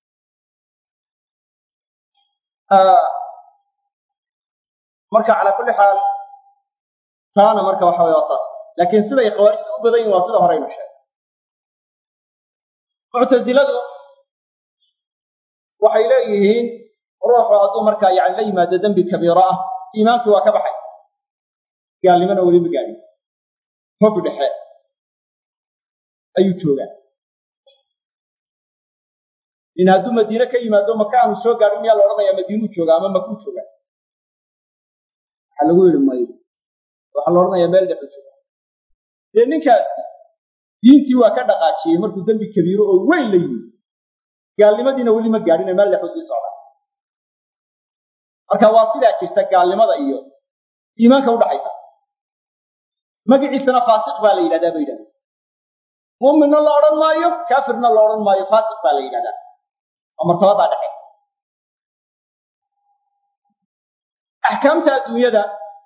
marka calaa kulli xaal taana marka waxa weye waa taas laakiin siday khawaarijta u badan yihin waa sida horeynu sheegay muctasiladu waxay leeyihiin ruuxu hadduu markaa yani la yimaado dembi kabiiro ah iimaankii waa ka baxay gaalnimona weli ma gaadhin hog dhexe ayuu joogaa in hadduu madiine ka yimaado maka aanu soo gaadhin miyaa la odhanayaa madiinuu joogaa ama makuu joogaa waxaa lagu yidhi mayo waxaa la odhanayaa meel dhexe jooga dee ninkaasi diintii waa ka dhaqaajiyey markuu dembi kabiiro oo weyn la yimi gaalnimadiina weli ma gaadhine meel dhexu sii socda marka waa sidaa jirta gaalnimada iyo iimaanka udhaxaysa magiciisana faasiq baa la yidhahdaa ba yidhahda muuminna la odhan maayo kaafirna la odhan maayo faasiq baa la yidhahdaa waa martabadaa dhexe axkaamta adduunyada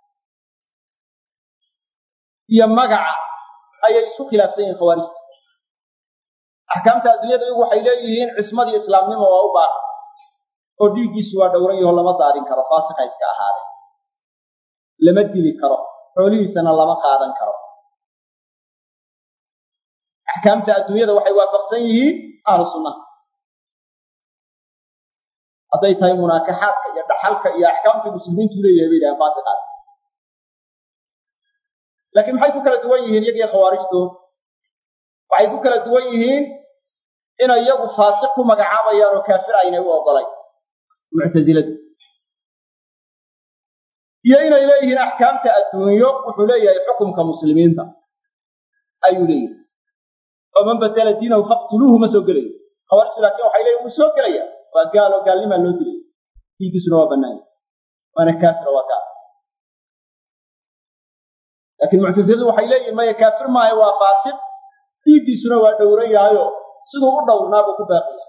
iyo magaca ayay isku khilaafsan yihiin khawaarijta axkaamta adduunyada iyagu waxay leeyihiin cismadii islaamnimo waa u baahan oo dhiiggiisu waa dhowran yaho lama daarin karo faasiqa iska ahaadee lama dili karo xoolihiisana lama qaadan karo axkaamta adduunyada waxay waafaqsan yihiin ahlu sunnaha hadday tahay munaakaxaadka iyo dhaxalka iyo axkaamta muslimiintu leeyahay bay yidhahaan faasiqaas laakiin maxay ku kala duwan yihiin iyagiyo khawaarijtu waxay ku kala duwan yihiin inay iyagu faasiq ku magacaabayaan oo kaafir aynay u ogolay muctasiladu iyo inay leeyihiin axkaamta adduunyo wuxuu leeyahay xukumka muslimiinta ayuu leeyahay oo man badela diinahu faqtuluuhu ma soo gelayo khawaarijtu laakiin waxay leeyihin wuu soo gelaya waa gaal oo gaalnimaa loo dilay diinkiisuna waa bannaanya waana kaafira waa gaal laakiin muctasiladu waxay leeyihin maya kaafir maayo waa faasiq diinkiisuna waa dhowran yahayo siduu u dhowrnaabuu ku baaqaya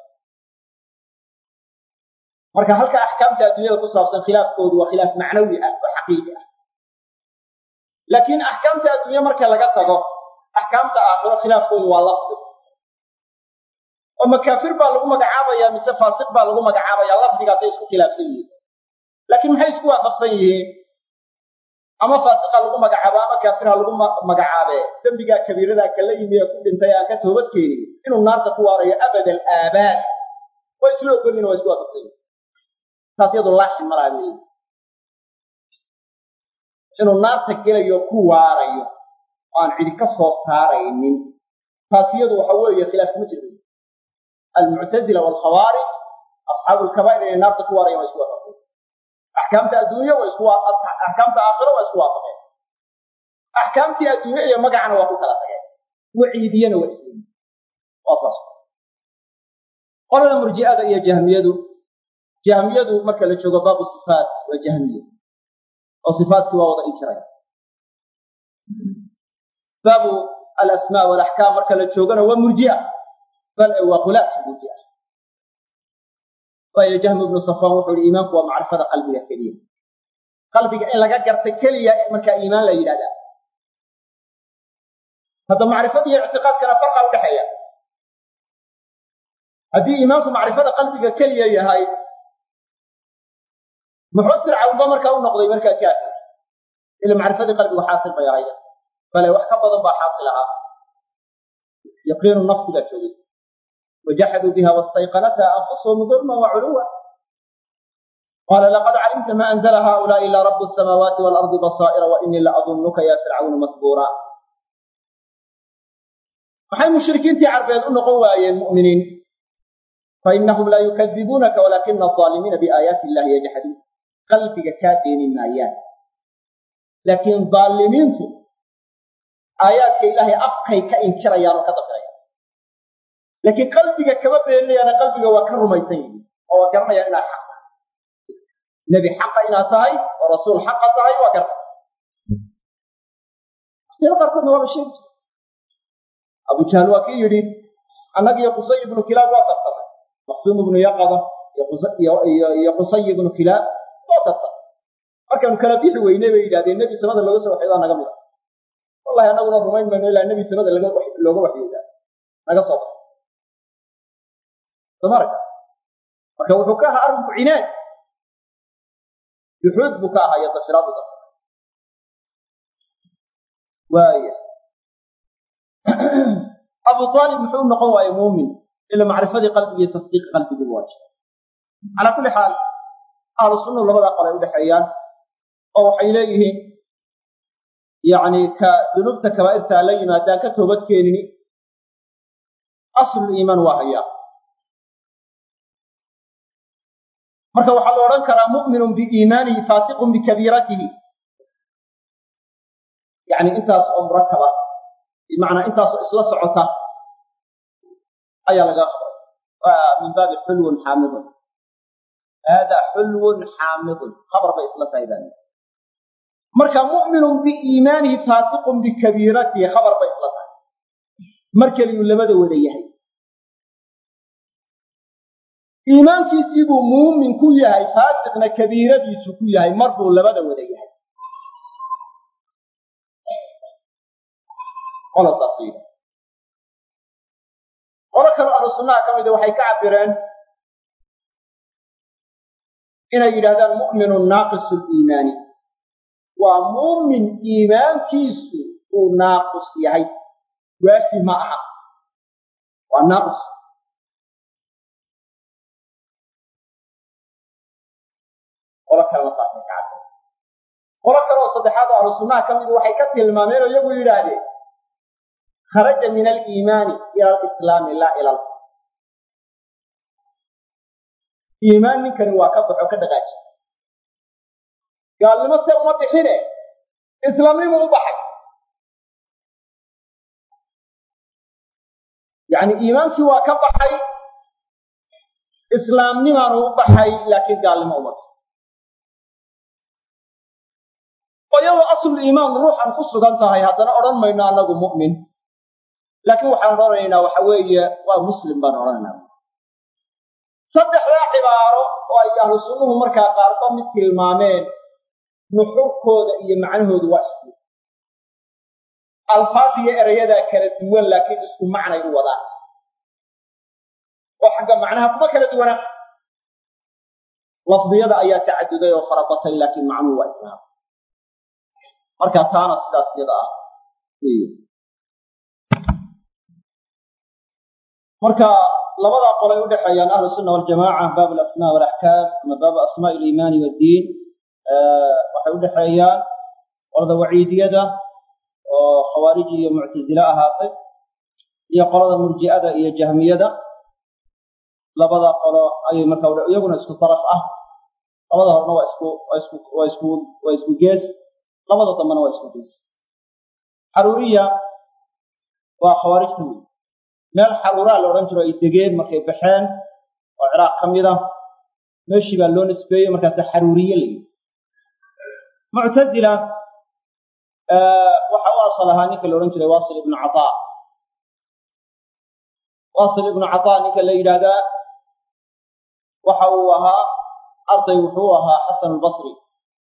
marka halka axkaamta adduunyada ku saabsan khilaafkoodu waa khilaaf macnawi ah oo xaqiiqi ah laakiin axkaamta adduunye marka laga tago axkaamta aakhiro khilaafkoodu waa lafdi oo makaafir baa lagu magacaabaya mise faasiq baa lagu magacaabaya lafdigaasay isku khilaafsan yihiin laakiin maxay isku waafaqsan yihiin ama faasiqa lagu magacaabo ama kaafirha lagu magacaabe dembigaa kabiiradaa kala yimi ee ku dhintay aan ka toobad keenin inuu naarta ku waarayo abada alaabaad way isla ogolyihin waa isku waafaqsan yihin taas iyadu laaxin malaa weeye inuu naarta gelayo ku waarayo oo aan cidi ka soo saaraynin taas iyadu waxa weeye khilaaf kuma jiro almuctazila waalkhawaarij asxaabu lkabaa'ir inay naarta ku waarayan waa isku waafaqsan axkaamta adduunya waa isku axkaamta aakhiro waa isku waafaqeen axkaamtii adduunye iyo magacana waa ku kala tageen waciidiyana waa isleeyihin waa saas qolada murji'ada iyo jahmiyadu jahmiyadu marka la joogo baabu sifaat waa jahmiya oo sifaatkii waa wada inkiraya baabu alasmaa walaxkaam marka la joogona waa murji'a bal waa khulaat murji'a waayo jahmi ibnu safaan wuxuu ihi iimaanku waa macrifada qalbiga keliya qalbiga in laga garta keliya markaa iimaan la yidhahdaa hadda macrifada iyo ictiqaadkana farqa udhexeeya haddii iimaanku macrifada qalbiga keliya yahay muxuu fircawnba markaa u noqday markaa kaafir ila macrifadii qalbigu xaasil bay ahaya bale wax ka badan baa xaasil ahaa yaqiinu nafsi baa joogay وجحدوا بها واستيقنتها أنفسهم ظلما وعلوا قال لقد علمت ما أنزل هؤلاء إلا رب السماوات والأرض بصائر وإني لأظنك يا فرعون مثبورا maxay mushrikiintii carbeed u noqon waayeen mu'miniin fainahum laa yukadibuunaka walaakina alظaalimiina biaayaati illahi yajxaduun qalbiga kaa deeni maayaan laakiin daalimiintu aayaadka ilaahay afkay ka inkirayaan oo ka dafirayaan laakiin qalbiga kama beeninayaana qalbiga waa ka rumaysan yihin oo waa garanayaan inaad xaq tahay nebi xaqa inaad tahay oo rasuul xaqa tahay waa garta waqtiyada qaarkoodna waaba sheegi jira abu jahl waa kii yidhi annagiyo qusay ibnu kilaab waa tartamay maqsuum ibnu yaqada iyo qusay ibnu kilaab waa tartamay markaanu kala bixi weynay bay yidhahdeen nebi samada looga soo waxyoodaa naga mida wallahi annaguna rumayn mayno ilaa nebi samada looga waxyoodaa naga soo baxo somarka marka wuxuu ka ahaa arrinku cinaad juxuud buu ka ahaa iyo dafiraadu dafir waaya abu aalib muxuu noqon waaye muumin ila macrifadii qalbiga iyo tasdiiqi qalbigu waajib calaa kulli xaal ahlu sunnuhu labadaa qolay udhexeeyaan oo waxay leeyihiin yacni ka dunuubta kabaa'irtaa la yimaadaan ka toobad keenini asluliimaan waa hayaa marka waxaa la odhan karaa mu'minun biiimaanihi faasiqun bikabiiratihi yani intaas oo murakaba bimacnaa intaasoo isla socota ayaa laga qabay waa min baabi xulwun xaamidun haadaa xulwun xaamidun khabar bay isla tahay baa marka mu'minun biiimaanihi faasiqun bikabiiratihi khabar bay isla tahay mar keliyuu labada wada yahay iimaankiisii buu muumin ku yahay faasiqna kabiiradiisu ku yahay mar buu labada wada yahay qola saas yidhi qolo kaloo ahlu sunnaha ka mida waxay ka cabireen inay yidhahdaan mu'minun naaqisu liimaani waa muumin iimaankiisu uu naaqus yahay waafi ma aha waa naaqus qolo kalena saasay ka cabireen qolo kaleoo saddexaad oo ahlu sunnaha ka mida waxay ka tilmaameen oo iyagu yidhaahdeen kharaja min aliimaani ila alislaami laa ila al iimaan ninkani waa ka baxo ka dhaqaaji gaalnimo se uma bixine islaamnimu u baxay yacni iimaankii waa ka baxay islaamnimaanu u baxay laakiin gaalnimo uma bixin oo iyadoo aslu iimaan ruuxan ku sugan tahay haddana odhan mayno annagu mu'min laakiin waxaan odhanaynaa waxa weeye waa muslim baan odhanaynaa saddexdaa cibaaro oo ay ahlu sunnuhu markaa qaarba mid tilmaameen nuxurkooda iyo macnahoodu waa isku alfaadiyo erayadaa kala duwan laakiin isku macnay u wadaan oo xagga macnaha kuma kala duwana lafdiyada ayaa tacaduday oo farabatay laakiin macnuhu waa islaam marka taana sidaas yada ah marka labadaa qolay udhexeeyaan ahlu sunna waljamaca baab alasmaa walaxkaam ama baabu asmaa aliimaani waddiin waxay udhexeeyaan qolada waciidiyada oo khawaariji iyo muctasile ahaatay iyo qolada murji'ada iyo jahmiyada labada qolo ayay marka iyaguna isku daraf ah labada horna waa isku waa isku waa isku waa isku gees labada dambena waa isku gees xaruuriya waa khawaarijta wey meel xaruuraa la odhan jiro ay degeen markay baxeen oo ciraaq ka mid a meeshii baa loo nisbeeyey markaasa xaruuriye la yidhi muctazila waxa u asal ahaa ninka la odhan jiray wasil ibnu cataa wasil ibnu cataa ninka la yidhaahdaa waxa uu ahaa arday wuxuu ahaa xasan albasri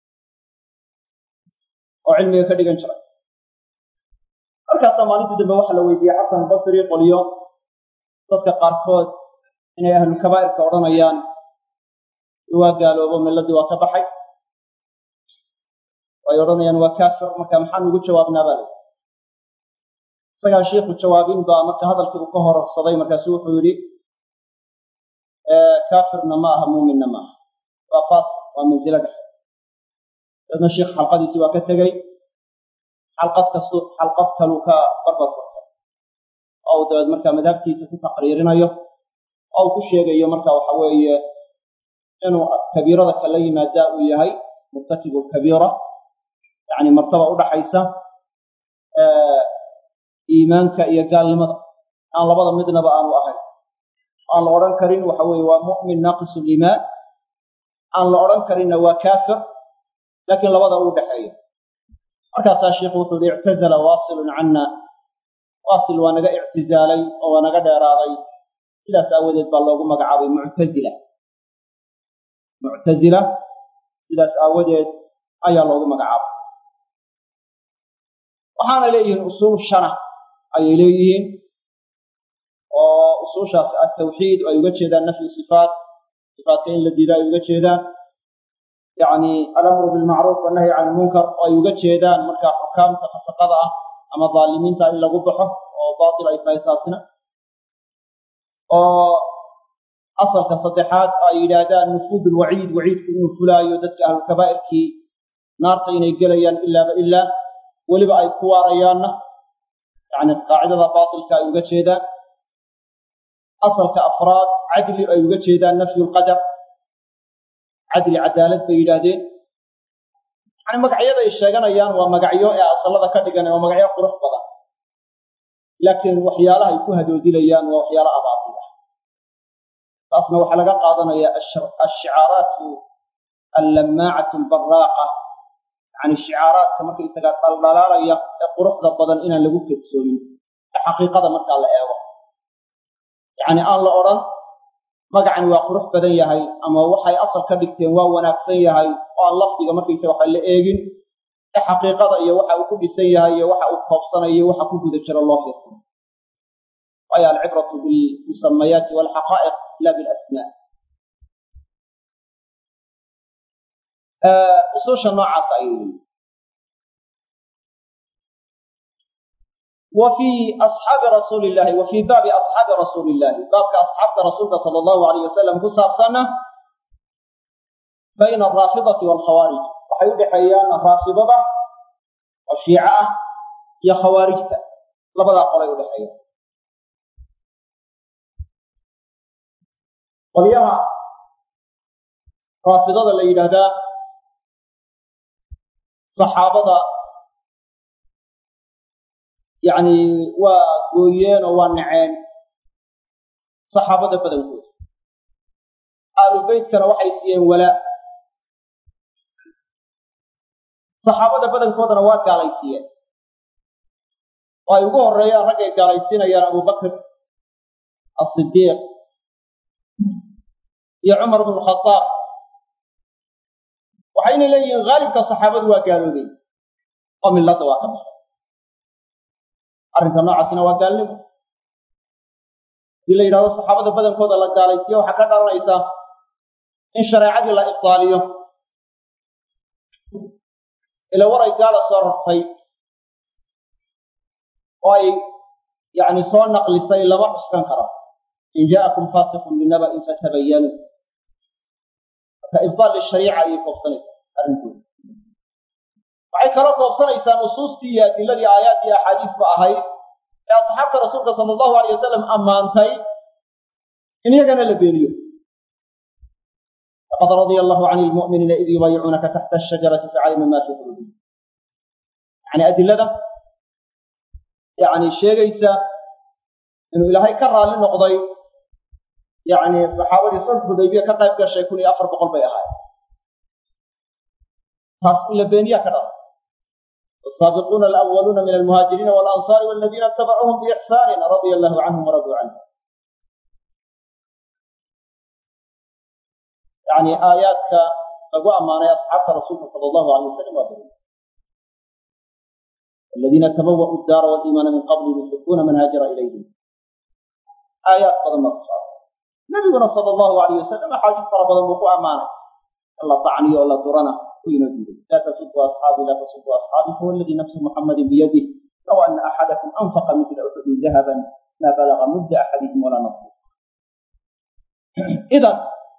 oo cilmiga ka dhigan jiray markaasaa maalintii dambe waxaa la weydiiyey xasan albasri qolyo dadka qaarkood inay ahlulkabaa'irka odhanayaan waa gaaloobo milladii waa ka baxay ay odhanayaan waa kaafir marka maxaan ugu jawaabnaa baa lay isagaa shiikhu jawaabin baa marka hadalkii uu ka hororsaday markaasu wuxuu yidhi kaafirna ma aha muuminna ma aha waa faas waa mansilo dhexe dadna sheikh xalqadiisii waa ka tegey xalqad kastu xalqad kaluu ka barbar furtay oo uu dabeed marka madhabtiisa ku taqriirinayo oo uu ku sheegayo marka waxa weeye inuu kabiirada kala yimaadaa uu yahay murtakibu kabiira yacni martaba udhaxaysa iimaanka iyo gaalnimada aan labada midnaba aanu ahayn aan la odhan karin waxa weeye waa mu'min naaqisu liimaan aan la odhan karinna waa kaafir laakiin labada u dhexeeya markaasaa sheikhu wuxuu yihi ictazala waasilun canna waasil waa naga ictizaalay oo waa naga dheeraaday sidaas aawadeed baa loogu magacaabay muctazila muctazila sidaas aawadeed ayaa loogu magacaabay waxaana leeyihiin usuul shana ayay leeyihiin oo usuushaas atawxiid ay uga jeedaan nafyu sifaat sifaatka in la diida ay uga jeedaan yacni alamru bilmacruuf wannahyi can ilmunkar oo ay uga jeedaan marka xukaamta fasaqada ah ama daalimiinta in lagu baxo oo baatil ay tahay taasina oo asalka saddexaad ay yidhaahdaan nufuud ulwaciid waciidku inuu fulaayo dadka ahlulkabaa'irkii naarta inay gelayaan ilaaba ilaa weliba ay ku waarayaanna yani qaacidada baatilka ay uga jeedaan asalka afraad cadli ay uga jeedaan nafyu lqadar cadli cadaalad bay yidhaahdeen yani magacyada ay sheeganayaan waa magacyo ee asalada ka dhigan waa magacyo qurux badan laakiin waxyaalaha ay ku hadoodilayaan waa waxyaalo abaatil ah taasna waxaa laga qaadanaya ashicaaraatu allamaacatu albaraaqa yani shicaaraadka markaysaga dhaldhalaalaya ee quruxda badan inaan lagu kedsoomin ee xaqiiqada markaa la eego yacni aan la odhan magacani waa qurux badan yahay ama waxay asal ka dhigteen waa wanaagsan yahay oo aan lafdiga markaysaga waxa la eegin ee xaqiiqada iyo waxa uu ku dhisan yahay iyo waxa uu koobsanayo waxa ku guda jiro loo fiirsan waayo alcibratu bilmusamayaati walxaqaa'iq la bilasmaa usuusha noocaas ayay leeyihin wa fii asxaabi rasuuli illahi wa fii baabi asxaabi rasuuli illahi baabka asxaabta rasuulka sala allahu alayh wasalam ku saabsanna bayna alraafidati waalkhawaarij waxay u dhexeeyaan raafidada oo shiico ah iyo khawaarijta labadaa qolay u dhexeeyaan qolyaha raafidada la yidhaahdaa saxaabada yacni waa gooyeen oo waa naceen saxaabada badankooda aalu beytkana waxay siiyeen walaa saxaabada badankoodana waa gaalaysiiyeen oo ay ugu horreeyaan raggay gaalaysiinayaan abubakr asidiiq iyo cumar bnu khadaab waxayna leeyihiin haalibka saxaabadu waa gaaloobay oo milladda waa ka baxay arrinka noocaasina waa gaalnimo hadii la yidhahdo saxaabada badankooda la gaalaysiyo waxaa ka dhalanaysa in shareecadii la ibdaaliyo ila waray gaala soo rartay oo ay yani soo naqlisay lama cuskan karo in jaa'akum faasiqun binaba'in fatabayanuu marka ibdaal lishariica ayay koobsanaysaa arrinkooda waxay kaloo koobsanaysaa nusuustii iyo adiladii aayaad iyo axaadiisba ahayd ee asxaabta rasuulka sala allahu alay wasalam ammaantay in iyagana la beeniyo laqad radia allahu can lmu'miniina id yubayicuunaka taxta ashajarati facalima ma fi quluubihim yani adilada yani sheegaysa inuu ilaahay ka raalli noqday yani saxaabadii sulx hudaybiya ka qayb gashay kun iyo afar boqol bay ahaayeen taas in la beeniyaa ka dhala والسابقون الأولون من المهاجرين والأنصار والذين اتبعوهم بإحسان رضي الله عنهم ورضوا عنه يعني آياتك لقوا أمانة أصحاب رسولك صلى الله عليه وسلم وبركاته الذين تبوأوا الدار والإيمان من قبل يحبون من هاجر إليهم آيات قدم الصحابة نبينا صلى الله عليه وسلم حديث فربنا بقوا أمانة الله طعني ولا درنا لا تسبوا أصحابي لا تسبوا أصحابي هو الذي نفس محمد بيده لو أن أحدكم أنفق مثل أحد ذهبا ما بلغ مد أحدهم ولا نصف إذا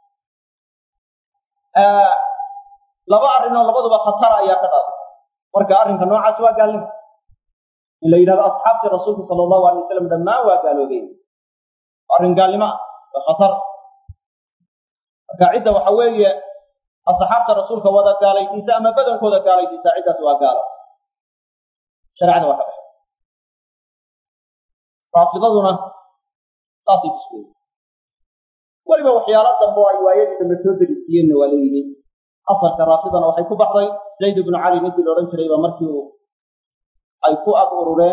آه laba arrinoo labaduba khatar ayaa ka dhalatay marka arrinka noocaas waa gaalnimo in la yidhahdo asxaabtii rasuulka sala allahu alay wasalam dhammaan waa gaaloobeen arrin gaalnimo ah waa khatar marka cidda waxa weeye asxaabta rasuulka wada gaalaysiisa ama badankooda gaalaysiisa ciddaas waa gaalo shareecada waa ka baxay raafidaduna saasay ku sugeen weliba waxyaalo dambe oo ay waayadii dambe soo degisiiyeenna waa leeyihiin asalka raafidana waxay ku baxday zayd ibnu cali ninkii la odhan jiray baa markii uu ay ku ag urureen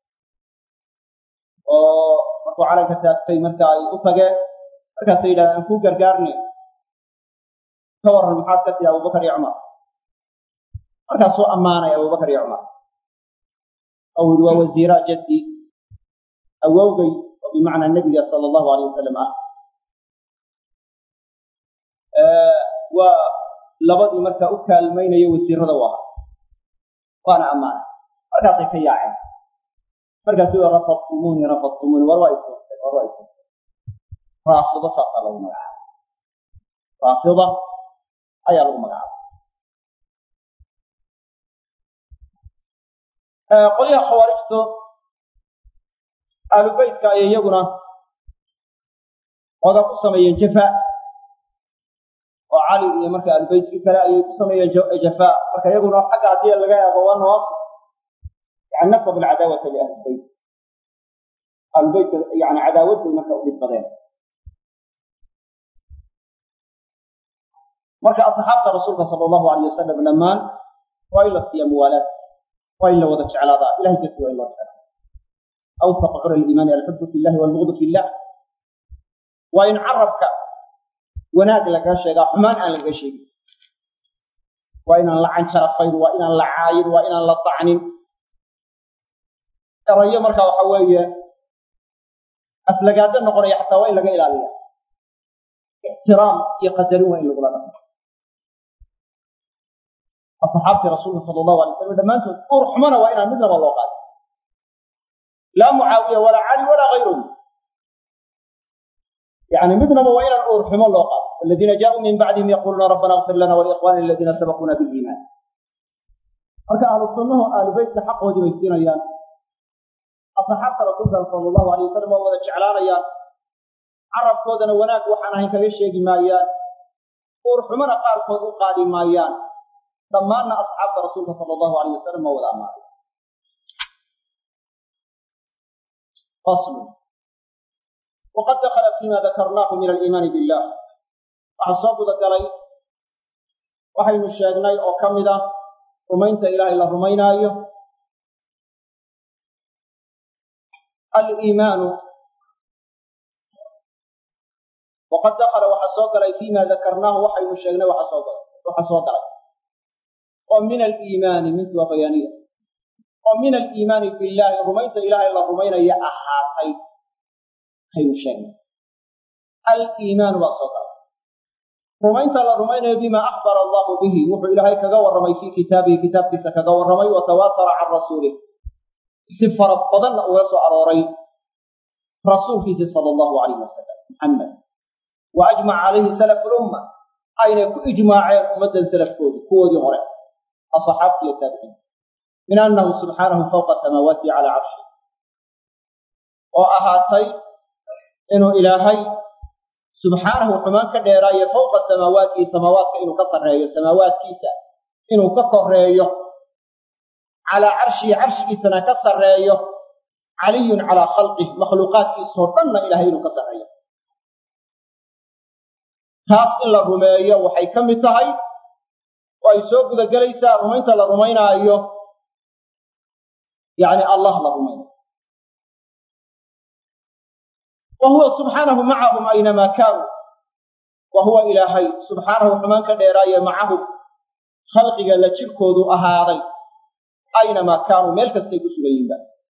oo markuu calanka taagtay marka ay u tageen markaasay yidhahdeen aan kuu gargaarne ka warran maxaad ka tihi abubakar iyo cumar markaasuu ammaanay abubakar iyo cumar oo yidhi waa wasiira jaddi awowgay oo bimacnaa nebiga sala allahu alay wasalam ah waa labadii markaa u kaalmaynayo wasiirada u ahaa waana ammaanay markaasay ka yaaceen markaasu wa rafadtumuuni rafadtumuuni war waa isurtay war waa isurtay raafido saasaa lagu magacaabay raafida ayaa lagu magacaabay qolyaha khawaarijtu aalubeytka ayay iyaguna oda ku sameeyeen jafa oo cali iyo marka albeytkii kale ayay ku sameeyeen jafaa marka iyaguna xagga haddii laga eego waa nawaas yani nasab alcadaawata liahlilbeyt ahlulbeytka yani cadaawad bay marka u dhibadeen marka asxaabta rasuulka sala allahu alayh wasalam dhammaan waa in la siiya muwaalaad waa in la wada jeclaadaa ilahay darti waa in loo jeclaa awfaq cura aliimaani alxubu fi illahi walbugdu fi illah waa in carabka wanaag laga sheegaa xumaan aan lagaga sheegin waa inaan la canjarafayn waa inaan la caayin waa inaan la dacnin erayo marka waxa weeye aflagaado noqonaya xataa waa in laga ilaaliya ixtiraam iyo qadarin waa in lagula dhaqmo asxaabtii rasuulka sala allahu alay slam dhammaantood uur xumana waa inaan midnaba loo qaadin laa mucaawiya walaa cali walaa kayruhum يعني مدنما وإلى الأرحم الله قال الذين جاءوا من بعدهم يقولون ربنا اغفر لنا ولإخواننا الذين سبقونا بالإيمان marka ahlu sunnahu ahlu beytka xaqoodii bay siinayaan asxaabta rasuulka sala allahu alay wasalam waa wada jeclaanayaan carabkoodana wanaag waxaan ahayn kaga sheegi maayaan uurxumana qaarkood u qaadi maayaan dhammaanna asxaabta rasuulka sala allahu alayh wasalam waa wada ammaanay faslu wqad dakla fima dakarnaahu min aliimaani billah waxaa soo gudagalay waxaynu sheegnay oo ka mid ah rumaynta ilaahay la rumaynaayo aliimaanu waqad dakala waxaa soo galay fima dakarnaahu waxaynu sheegnay waxa soo galay oo min aliimaani mintu waa bayaaniya oo min aliimaani billaahi rumaynta ilaahay la rumaynaya ahaatay kaynu sheegnay aliimaanu baa soo gala rumaynta la rumaynayo bimaa akhbara allahu bihi wuxuu ilaahay kaga warramay fii kitaabihi kitaabkiisa kaga warramay wa tawaatara can rasuulih si fara badanna uga soo arooray rasuulkiisi sala allahu alayh wasalam muxamed wa ajmaca calayhi salafu lumma aynay ku ijmaaceen ummaddan salafkoodii kuwoodii hore asxaabti iyo taabiciin min annahu subxaanahu fawqa samaawaatihi calaa carshi oo ahaatay inuu ilaahay subxaanahu xumaan ka dheeraayo fawqa samaawaatihi samaawaadka inuu ka sarreeyo samaawaadkiisa inuu ka koreeyo calaa carshihi carshigiisana ka sarreeyo caliyun calaa khalqih makhluuqaadkiisoo dhanna ilahay inuu ka sarreeyo taas in la rumeeyo waxay ka mid tahay oo ay soo gudagelaysaa rumaynta la rumaynaayo yacni allah la rumaynayo wa huwa subxaanahu macahum aynamaa kaanuu wa huwa ilaahay subxaanahu xumaan ka dheeraaye macahum khalqiga la jirkoodu ahaaday aynamaa kaanuu meel kastay ku sugan yihiinba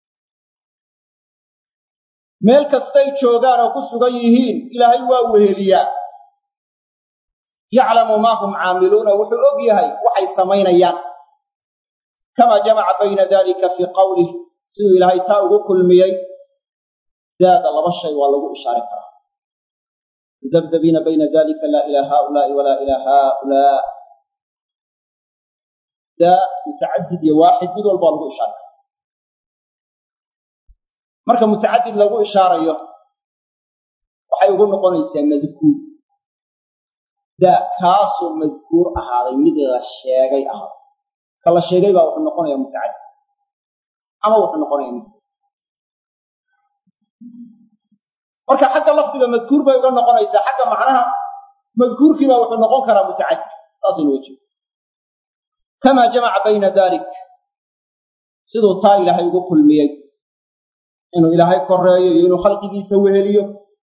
meel kastay joogaan oo ku sugan yihiin ilaahay waa weheliyaa yaclamu maa hum caamiluuna wuxuu og yahay waxay samaynayaan kamaa jamaca bayna dalika fii qawlih siduu ilaahay taa ugu kulmiyey daada laba shay waa lagu ishaari karaa mudabdabiina bayna dalika laa ilaa haaulaai walaa ilaa haaulaa daa mutacadid iyo waaxid mid walba waa lagu ishaari karaa marka mutacadid lagu ishaarayo waxay ugu noqonaysaa madkuur daa kaasoo madkuur ahaaday mid la sheegay ahaaday ka la sheegay baa wuxuu noqonayaa mutacadid ama wuxuu noqonaya mid marka xagga lafdiga madkuur bay uga noqonaysaa xagga macnaha madkuurkiibaa wuxuu noqon karaa mutacadid saasaynu wejio kamaa jamaca bayna dalik siduu taa ilaahay ugu kulmiyey inuu ilaahay koreeyo iyo inuu khalqigiisa weheliyo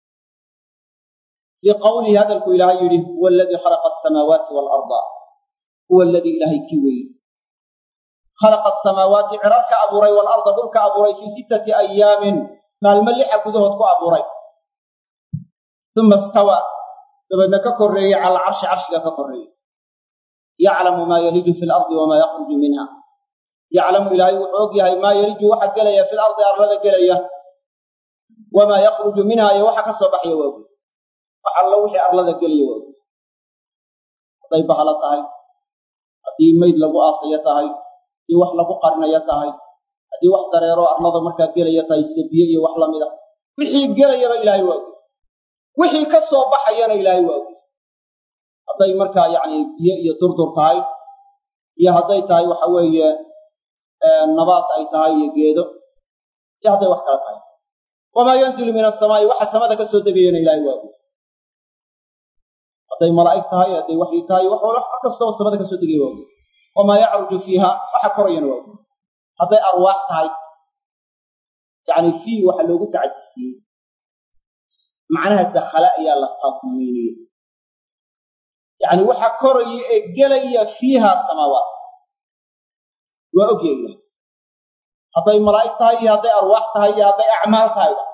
fii qawlihi hadalku ilaahay yidhi huwa aladii khalaqa asamaawaati waalarda huwa aladii ilaahay kii weeye khalaqa asamaawaati cirarka abuuray waalarda dhulka abuuray fii sittati ayaamin maalmo lixa gudahood ku abuuray uma istawa dabeedna ka korreeyey cala alcarshi carshiga ka korreeyey yaclamu maa yaliju fi lardi wamaa yakhruju minha yaclamu ilaahay wuxuu og yahay maa yaliju waxa gelaya fi lardi arlada gelaya wamaa yakhruju minha iyo waxa ka soo baxaya waagu wax allo wixii arlada gelaya waagu hadday bahalo tahay haddii mayd lagu aasayo tahay haddii wax lagu qarinayo tahay haddii wax dareero arlada markaa gelaya tahay sida biyo iyo wax lamida wixii gelayaba ilaahay waagu wixii ka soo baxayana ilaahay waagu hadday markaa yacni biyo iyo durdur tahay iyo hadday tahay waxa weeye nabaat ay tahay iyo geedo iyo hadday wax kala tahay wamaa yanzilu min asamaa'i waxa samada ka soo degayana ilaahay waagu hadday malaa'ig tahay hadday waxyi tahay wax wax kastoo samada ka soo degaya waagu wamaa yacruju fiiha waxa korayana waagu hadday arwaax tahay yacni fii waxa loogu tacadisiiyey macnaha dakhala ayaa la tadmiiniyey yacni waxa koraya ee gelaya fiiha samaawaat waa ogyahay ilahay hadday malaa'ig tahay iyo hadday arwaax tahay iyo hadday acmaal tahayba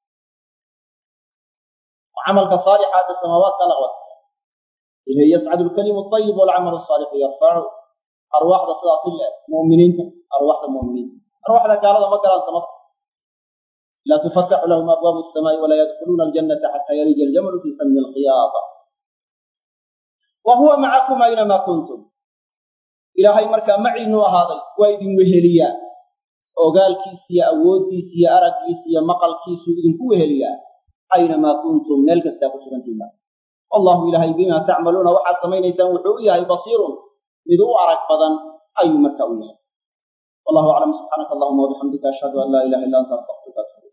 camalka saalixa hadda samaawaadka la qabata ilayhi yascadu alkalimu ayib walcamalu asaalixu yarfacu arwaaxda sidaasi le mu'miniinta arwaaxda mu'miniinta arwaaxda gaalada ma galaan samada laa tufataxu lahum abwaabu asamaa'i walaa yadkhuluuna aljannata xataa yarija aljamalu fii sami alqiyaada wa huwa macakum aynamaa kuntum ilaahay markaa maciinu ahaaday waa idin weheliyaa ogaalkiisa iyo awooddiisa iyo araggiisa iyo maqalkiisuu idinku weheliyaa aynamaa kuntum meel kastaa ku sugantiima wallahu ilaahay bimaa tacmaluuna waxaad samaynaysaan wuxuu u yahay basiirun mid u arag badan ayuu markaa u yahay wallahu aclam subxaanaka allahuma wabixamdika ashhadu an laa ilaha illa anta astaqfiruka